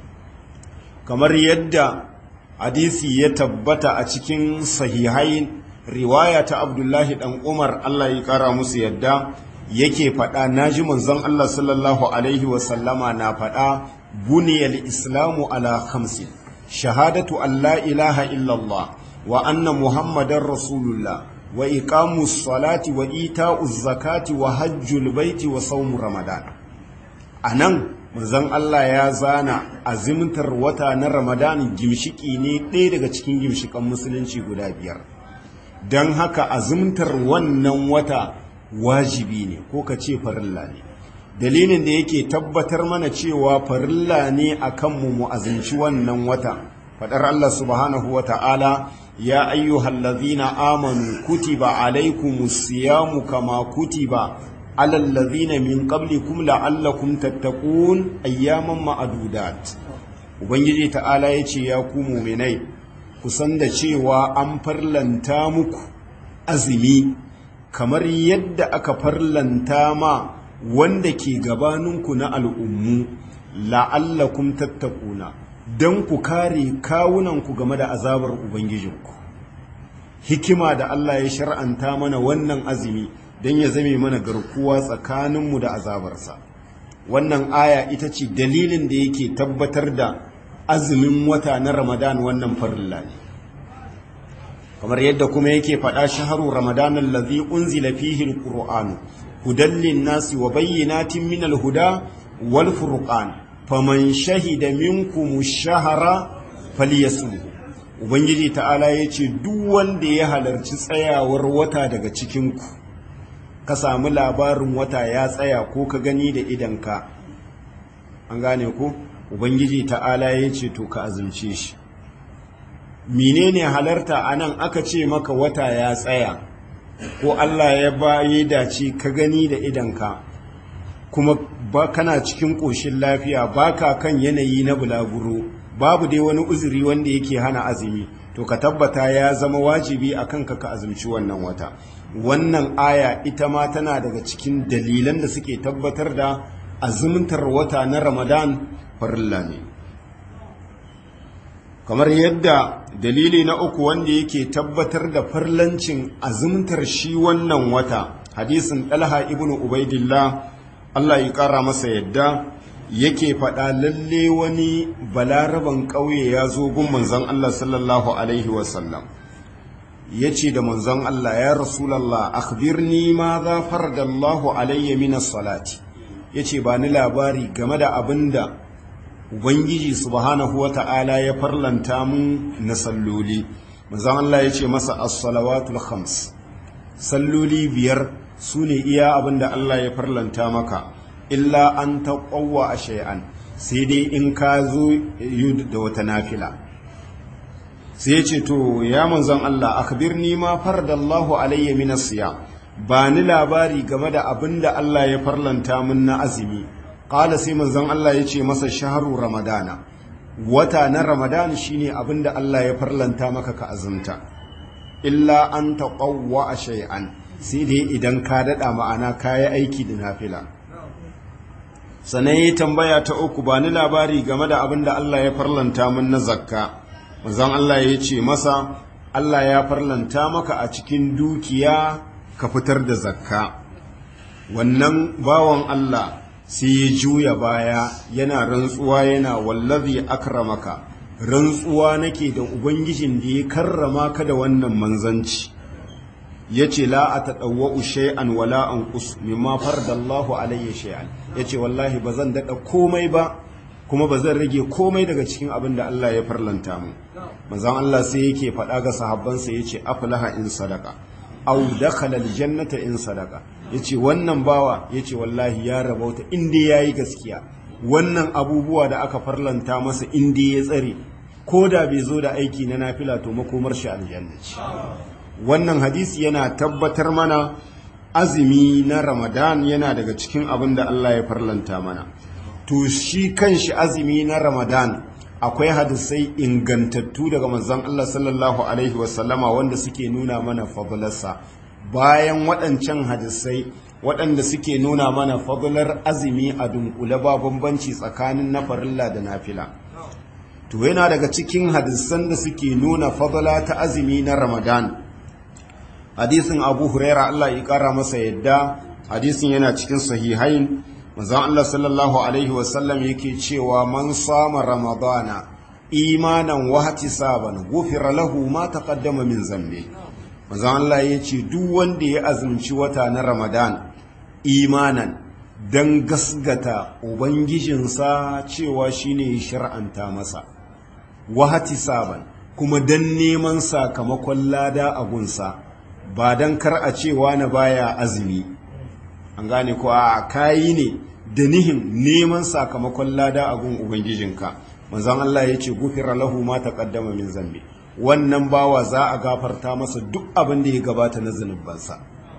kamar yadda hadisi ya tabbata a cikin sahihai riwaya ta abdullahi dan umar allah ya kara musu yadda yake faɗa naji manzon allah sallallahu alaihi wasallama na faɗa buniyal islamu ala khamsin shahadatu an la ilaha illallah wa anna muhammadar rasulullah wa iqamus salati wa ita'uz zakati wa hajjul baiti wa sawm ramadan anan manzon Allah ya zana azimtar wata na ramadan gimshiki ne ɗaya daga cikin gimshikan musulunci guda biyar don haka azimtar wannan wata wajibi ne ko ka ce farilla ne dalilin da yake tabbatar mana cewa farilla ne a kanmu mu azinci wannan wata faɗar Allah subhanahu wa ta'ala ya ayyuhal ladhina amanu kutiba alaykumus siyamu kama kutiba alal ladhina min qablikum la'allakum tattaqun ayyaman ma'adudat ubangiji ta'ala yace ya ku mu'minai kusan da cewa an farlanta muku azumi kamar yadda aka farlanta ma wanda ke gabaninku na al'ummu la'allakum tattakuna don ku kare kawunanku game da azabar Ubangijinku. Hikima da Allah ya shar'anta mana wannan azumi don ya zame mana garkuwa tsakaninmu da azabarsa. Wannan aya ita ce dalilin da yake tabbatar da azumin wata na Ramadan wannan farilla ne. Kamar yadda kuma yake faɗa shaharu Ramadanan lazi unzila fihi al-Qur'anu hudan lin-nasi wa bayyinatin min al-huda wal furqan faman shahida minkum shahara falyasumhu ubangiji ta'ala yace duk wanda ya halarci tsayawar wata daga cikin ku ka samu labarin wata ya tsaya ko ka gani da idanka an gane ku ubangiji ta'ala yace to ka azumce shi menene halarta anan aka ce maka wata ya tsaya ko Allah ya bayi dace ka gani da idanka kuma ba kana cikin ƙoshin lafiya baka kan yanayi na bulaguro babu dai wani uzuri wanda yake hana azumi to ka tabbata ya zama wajibi a kanka ka azumci wannan wata wannan aya ita ma tana daga cikin dalilan da suke tabbatar da azumtar wata na ramadan farilla ne kamar yadda dalili na uku wanda yake tabbatar da farlancin azumtar shi wannan wata hadisin ɗalha ibnu ubaidillah Allah ya ƙara masa yadda yake faɗa lalle wani balaraban ƙauye ya zo gun manzon Allah sallallahu alaihi wasallam ya ce da manzon Allah ya rasulallah akhbirni ma za faradallahu alayya min salati ya ce ba ni labari game da abin da ubangiji subhanahu wa ta'ala ya farlanta mun na salloli manzon Allah ya ce masa as-salawatul khams salloli biyar su ne iya abin da Allah ya farlanta maka illa an taƙwawa a shay'an sai dai in ka zo da wata nafila sai ce to ya manzon Allah akhbirni ma faradallahu alayya min as-siyam ba ni labari game da abin da Allah ya farlanta min na azumi qala sai manzon Allah ya ce masa shahru ramadana wata na ramadan shine abin da Allah ya farlanta maka ka azumta illa an taqawwa shay'an sai dai idan ka daɗa ma'ana ka yi aiki da nafila sannan yi tambaya ta uku ba ni labari game da abin da Allah ya farlanta min na zakka manzon Allah ya ce masa Allah ya farlanta maka a cikin dukiya ka fitar da zakka wannan bawan Allah sai ya juya baya yana rantsuwa yana wallazi akramaka rantsuwa nake da ubangijin da ya karrama ka da wannan manzanci yace la atadawwa shay'an wala anqus mimma faradallahu alayya shay'an yace wallahi bazan dada komai ba kuma bazan rage komai daga cikin abin da Allah ya farlanta mu manzon Allah sai yake faɗa ga sahabbansa yace aflaha in sadaka aw dakhala aljannata in sadaka yace wannan bawa yace wallahi ya rabauta inda yayi gaskiya wannan abubuwa da aka farlanta masa inda ya tsare ko da bai zo da aiki na nafila to makomar shi aljanna ce wannan hadisi yana tabbatar mana azumi na ramadan yana daga cikin abin da Allah ya farlanta mana to shi kanshi azumi na ramadan akwai hadisai ingantattu daga manzon Allah sallallahu alaihi wasallama wanda suke nuna mana fadlarsa bayan waɗancan hadisai waɗanda suke nuna mana fadlar azumi a dunkule ba bambanci tsakanin na farilla da nafila to yana daga cikin hadisan da suke nuna fadla ta azumi na ramadan hadisin abu huraira Allah ya kara masa yadda hadisin yana cikin sahihain manzon Allah sallallahu alaihi wasallam yake cewa man sama ramadana imanan wa ihtisaban ghufira lahu ma taqaddama min zambi manzon Allah ya ce duk wanda ya azumci wata na ramadan imanan dan gasgata ubangijinsa cewa shine ya shar'anta masa wa ihtisaban kuma dan neman sakamakon lada a gunsa ba don kar a cewa na baya azumi an gane ko a kayi ne da nihin neman sakamakon lada a gun ubangijinka manzon Allah ya ce gufira lahu ma taqaddama min zambi wannan bawa za a gafarta masa duk abin da ya gabata na zunubansa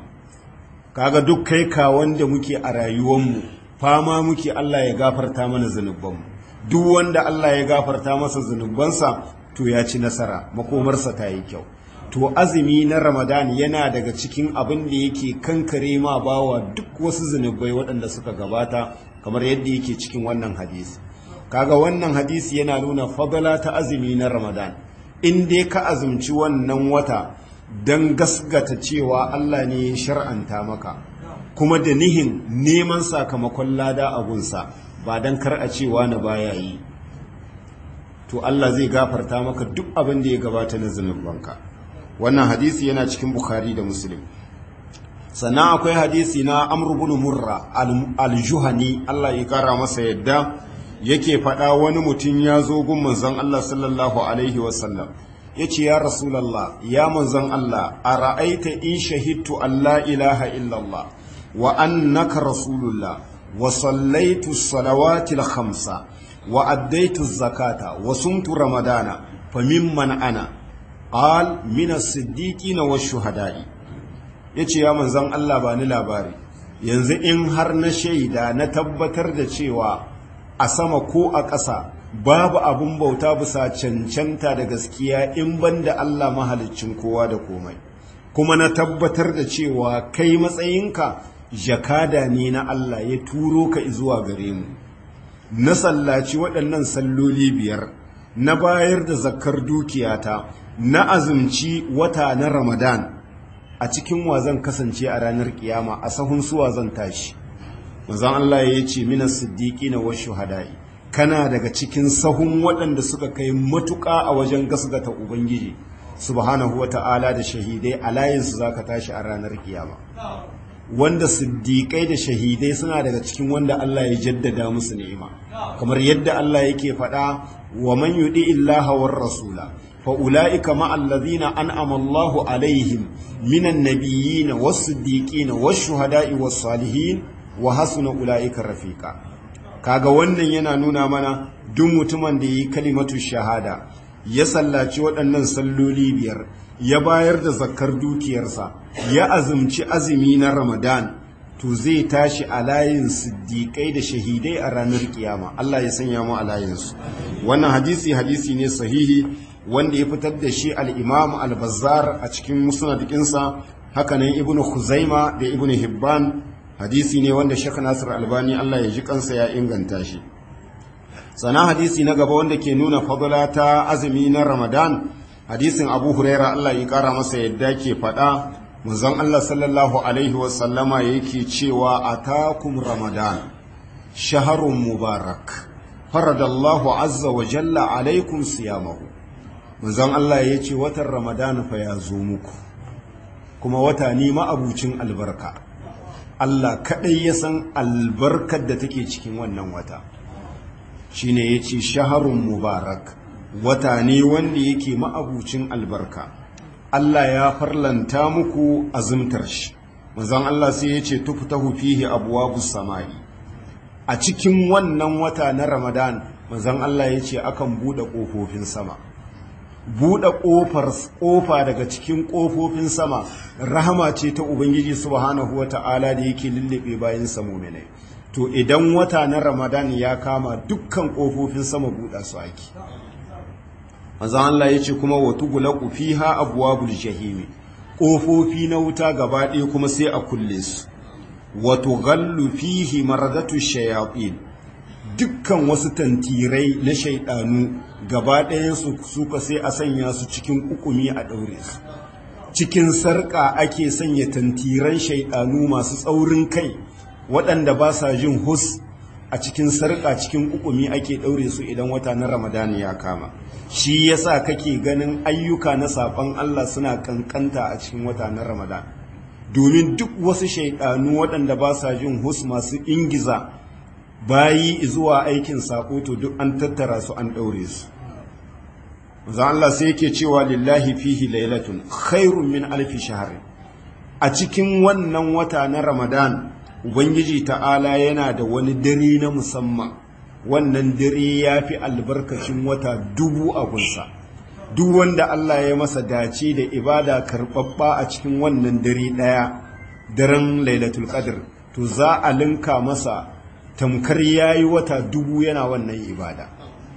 kaga duk kai ka wanda muke a rayuwarmu fama muke Allah ya gafarta mana zunubanmu duk wanda Allah ya gafarta masa zunubansa to ya ci nasara makomarsa ta yi kyau to azumi na ramadan yana daga cikin abin da yake kankare ma bawa duk wasu zunubai waɗanda suka gabata kamar yadda yake cikin wannan hadisi kaga wannan hadisi yana nuna fadala ta azumi na ramadan in dai ka azumci wannan wata don gasgata cewa Allah ne ya shar'anta maka kuma da nihin neman sakamakon lada a gunsa ba don kar a cewa na baya yi to Allah zai gafarta maka duk abin da ya gabata na zunubanka wannan hadisi yana cikin bukhari da muslim sannan akwai hadisi na amr ibn murra al-juhani Allah ya kara masa yadda yake faɗa wani mutum ya zo gun manzon Allah sallallahu alaihi wasallam yace ya rasulullah ya manzon Allah ara'aita in shahidtu alla ilaha illallah wa annaka rasulullah wa sallaitu salawati al-khamsa wa addaitu zakata wa sumtu ramadana famimman ana qal min as-siddiqina wash-shuhada'i yace ya manzon Allah ba ni labari yanzu in har na shaida na tabbatar da cewa a sama ko a ƙasa babu abun bauta bisa cancanta da gaskiya in banda Allah mahaliccin kowa da komai kuma na tabbatar da cewa kai matsayinka jakada ne na Allah ya turo ka zuwa gare mu na sallaci waɗannan salloli biyar na bayar da zakkar dukiyata na azumci wata na ramadan a cikin wa zan kasance a ranar kiyama a sahun suwa zan tashi manzon Allah ya ce minas siddiqina wa shuhada'i kana daga cikin sahun waɗanda suka kai matuƙa a wajen gasgata ubangiji subhanahu wata'ala da shahidai a layinsu zaka tashi a ranar kiyama wanda siddiƙai da shahidai suna daga cikin wanda Allah ya jaddada musu ni'ima kamar yadda Allah yake faɗa wa man yudi illaha war rasula fa ulaika ma allazina an'ama Allahu alaihim minan nabiyyin was siddiqin was shuhada'i was salihin wa hasuna ulaika rafiqa kaga wannan yana nuna mana duk mutumin da yi kalimatu shahada ya sallaci waɗannan salloli biyar ya bayar da zakkar dukiyarsa ya azumci azumi na ramadan to zai tashi a layin siddiƙai da shahidai a ranar kiyama Allah ya sanya mu a layinsu wannan hadisi hadisi ne sahihi wanda ya fitar da shi al-imam al-bazzar a cikin musnadinsa hakanan ibnu khuzaima da ibnu hibban hadisi ne wanda Sheikh Nasir Albani Allah ya ji kansa ya inganta shi sana hadisi na gaba wanda ke nuna fadla ta azumi na Ramadan hadisin Abu Huraira Allah ya kara masa yadda ke faɗa manzon Allah sallallahu alaihi wasallama yake cewa atakum Ramadan shaharun mubarak faradallahu azza wa jalla alaikum siyamahu manzon Allah ya ce watan Ramadan fa ya zo muku kuma wata ne ma'abucin albarka Allah kaɗai ya san albarkar da take cikin wannan wata shi ne ya ce shaharun mubarak wata ne wanda yake ma'abucin albarka Allah ya farlanta muku azumtar shi manzon Allah sai ya ce tuftahu fihi abwabus samai a cikin wannan wata na Ramadan manzon Allah ya ce akan buɗe ƙofofin sama buɗe ƙofar ƙofa daga cikin ƙofofin sama rahama ce ta ubangiji subhanahu wata'ala da yake lullube bayan sa mu'minai to idan wata na ramadan ya kama dukkan ƙofofin sama buɗa su ake manzon Allah yace kuma wa tughlaqu fiha abwabul jahimi ƙofofi na wuta gaba ɗaya kuma sai a kulle su wa tughallu fihi maradatu shayatin dukkan wasu tantirai na shaidanu gaba ɗayansu suka sai a sanya su cikin ukumi a ɗaure su cikin sarƙa ake sanya tantiran shaidanu masu tsaurin kai waɗanda ba sa jin hus a cikin sarƙa cikin ukumi ake ɗaure su idan wata na ramadani ya kama shi yasa kake ganin ayyuka na saɓon allah suna ƙanƙanta a cikin wata na ramadan domin duk wasu shaidanu waɗanda ba sa jin hus masu ingiza bayi zuwa aikin sako to duk an tattara su an ɗaure su za Allah sai yake cewa lillahi fihi lailatun khairun min alfi shahr a cikin wannan wata na Ramadan ubangiji ta'ala yana da wani dare na musamman wannan dare yafi albarkacin wata dubu a gunsa duk wanda Allah ya masa dace da ibada karɓaɓɓa a cikin wannan dare ɗaya daren lailatul qadr to za a linka masa tamkar ya yi wata dubu yana wannan ibada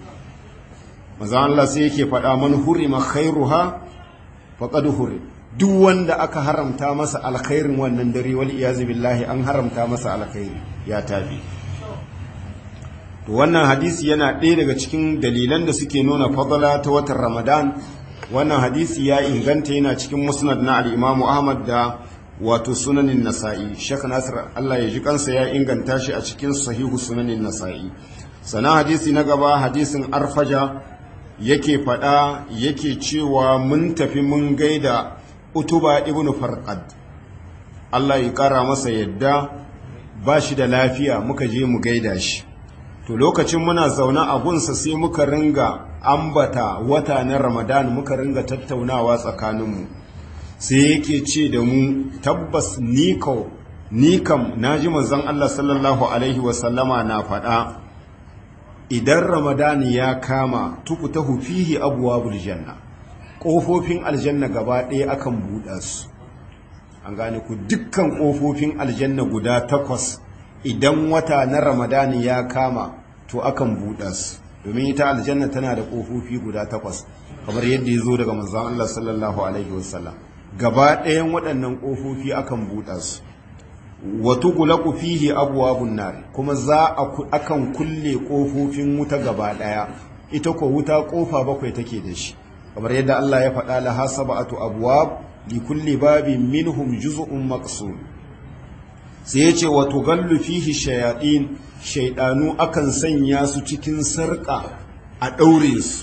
maza Allah sai yake faɗa man hurima khairuha faqad huri duk wanda aka haramta masa alkhairin wannan dare wal iyazu billahi an haramta masa alkhairi ya tabi to wannan hadisi yana ɗaya daga cikin dalilan da suke nuna fadala ta watan Ramadan wannan hadisi ya inganta yana cikin musnad na al-Imam Ahmad da wato sunanin nasa'i shek nasir Allah ya ji kansa ya inganta shi a cikin sahihu sunanin nasa'i sana hadisi na gaba hadisin arfaja yake fada yake cewa mun tafi mun gaida utuba ibn farqad Allah ya kara masa yadda ba shi da lafiya muka je mu gaida shi to lokacin muna zaune a gunsa sai muka ringa ambata wata na ramadan muka ringa tattaunawa tsakaninmu sai yake ce da mu tabbas ni kam na ji manzon Allah sallallahu Alaihi wasallama na faɗa idan ramadani ya kama tukuta fihi abuwa janna ƙofofin aljanna gaba ɗaya akan buɗa su an gane ku dukkan ƙofofin aljanna guda takwas idan wata na ramadani ya kama to akan buɗa su domin ita aljanna tana da ƙofofi guda takwas kamar yadda ya zo daga manzon Allah sallallahu Alaihi wasallam gaba ɗayan waɗannan ƙofofi akan buɗa su wato gulaku fihi abuwabun nari kuma za a akan kulle ƙofofin wuta gaba ɗaya ita ko wuta ƙofa bakwai take da shi kamar yadda Allah ya faɗa laha sab'atu abwab li kulli babin minhum juz'un maqsum sai yace wa tugallu fihi shayatin shaydanu akan sanya su cikin sarƙa a ɗaure su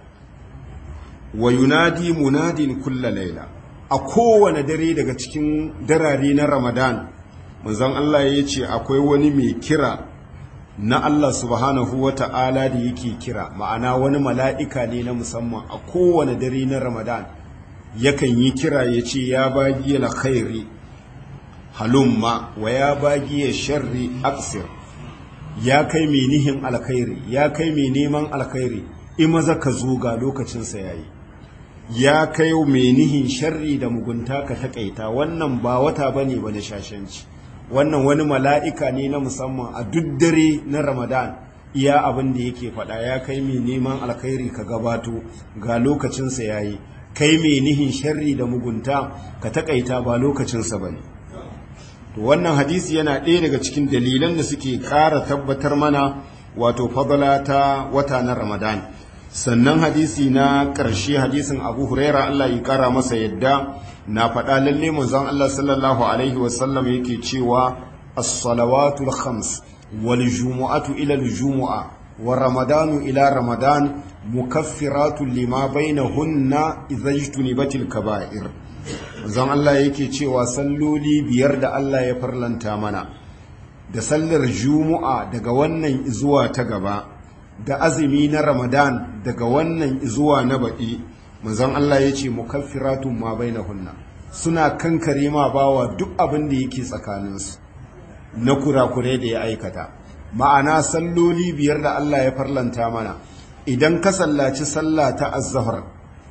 wa yunadi munadin kulla laila a kowane dare daga cikin darare na ramadan manzon Allah ya ce akwai wani mai kira na Allah subhanahu wa ta'ala da yake kira ma'ana wani mala'ika ne na musamman a kowane dare na ramadan yakan yi kira ya ce ya bagi la khairi halumma wa ya bagi ya sharri aksir ya kai mai nihin alkhairi ya kai mai neman alkhairi imaza ka zo ga lokacinsa yayi ya kai mai nihin sharri da mugunta ka takaita wannan ba wata bane ba na shashanci wannan wani mala'ika ne na musamman a duk dare na ramadan iya abin da yake faɗa ya kai mai neman alkhairi ka gabato ga lokacinsa ya yi kai mai nihin sharri da mugunta ka takaita ba lokacinsa ba ne to wannan hadisi yana ɗaya daga cikin dalilan da suke ƙara tabbatar mana wato fadala ta wata na ramadan sannan hadisi na ƙarshe hadisin abu huraira allah ya ƙara masa yadda na faɗa lalle manzon allah sallallahu alaihi wasallam yake cewa as-salawatul khams wal jumu'atu ila al-jumu'a wa ramadanu ila ramadan mukaffiratun lima bainahunna idza ijtunibatil kaba'ir zan Allah yake cewa salloli biyar da Allah ya farlanta mana da sallar juma'a daga wannan zuwa ta gaba da azumi na ramadan daga wannan zuwa na baɗi manzon Allah ya ce mukaffiratun ma bainahunna suna kankare ma bawa duk abin da yake tsakaninsu na kurakure da ya aikata ma'ana salloli biyar da Allah ya farlanta mana idan ka sallaci sallah ta azzahar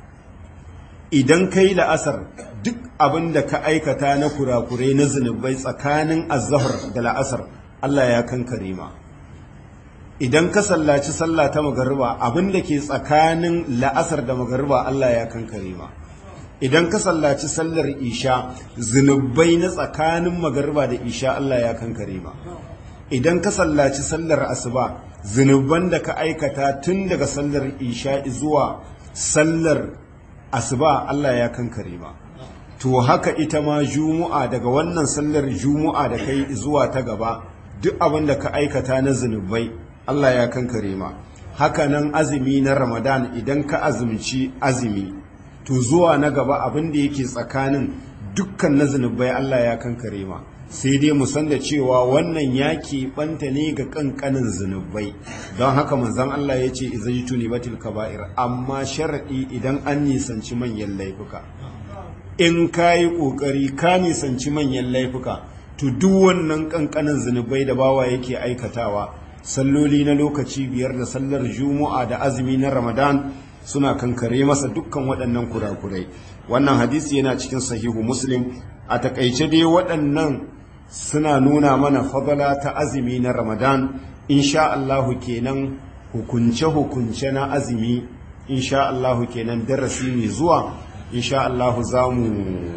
idan kai la'asar duk abin da ka aikata na kurakure na zunubai tsakanin azzahar da la'asar Allah ya kankare ma idan ka sallaci sallah ta magariba abin da ke tsakanin la'asar da magariba Allah ya kankare ma idan ka sallaci sallar isha zunubai na tsakanin magariba da isha Allah ya kankare ma idan ka sallaci sallar asuba zunuban da ka aikata tun daga sallar isha zuwa sallar asuba Allah ya kankare ma to haka ita ma jumu'a daga wannan sallar jumu'a da kai zuwa ta gaba duk abin da ka aikata na zunubai Allah ya kankare ma haka nan azumi na ramadan idan ka azumci azumi to zuwa na gaba abin da yake tsakanin dukkan na zunubai Allah ya kankare ma sai dai mu san da cewa wannan ya keɓanta ne ga ƙanƙanin zunubai don haka manzon Allah ya ce izai tuni batil kaba'ir amma sharaɗi idan an nisanci manyan laifuka in ka yi ƙoƙari ka nisanci manyan laifuka to duk wannan ƙanƙanin zunubai da bawa yake aikatawa salloli na lokaci biyar da sallar juma'a da azumi na ramadan suna kankare masa dukkan waɗannan kurakurai wannan hadisi yana cikin sahihu muslim a takaice dai waɗannan suna nuna mana fadala ta azumi na ramadan insha Allahu kenan hukunce-hukunce na azumi insha Allahu kenan darasi mai zuwa insha Allahu za mu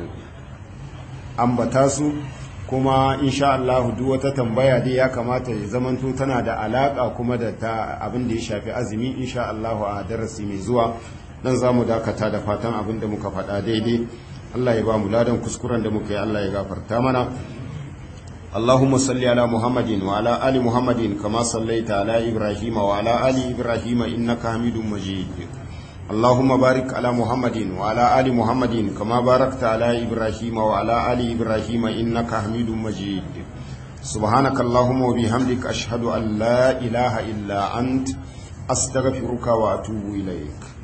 ambata su kuma insha Allahu duk wata tambaya dai ya kamata ya zamanto tana da alaka kuma da ta abin da ya shafi azumi insha Allahu a darasi mai zuwa dan za mu dakata da fatan abin da muka faɗa daidai Allah ya ba mu ladan kuskuren da muka yi Allah ya gafarta mana اللهم صل على محمد وعلى آل محمد كما صليت على إبراهيم وعلى آل إبراهيم إنك حميد مجيد اللهم بارك على محمد وعلى آل محمد كما باركت على إبراهيم وعلى آل إبراهيم إنك حميد مجيد سبحانك اللهم وبحمدك أشهد أن لا إله إلا أنت أستغفرك وأتوب إليك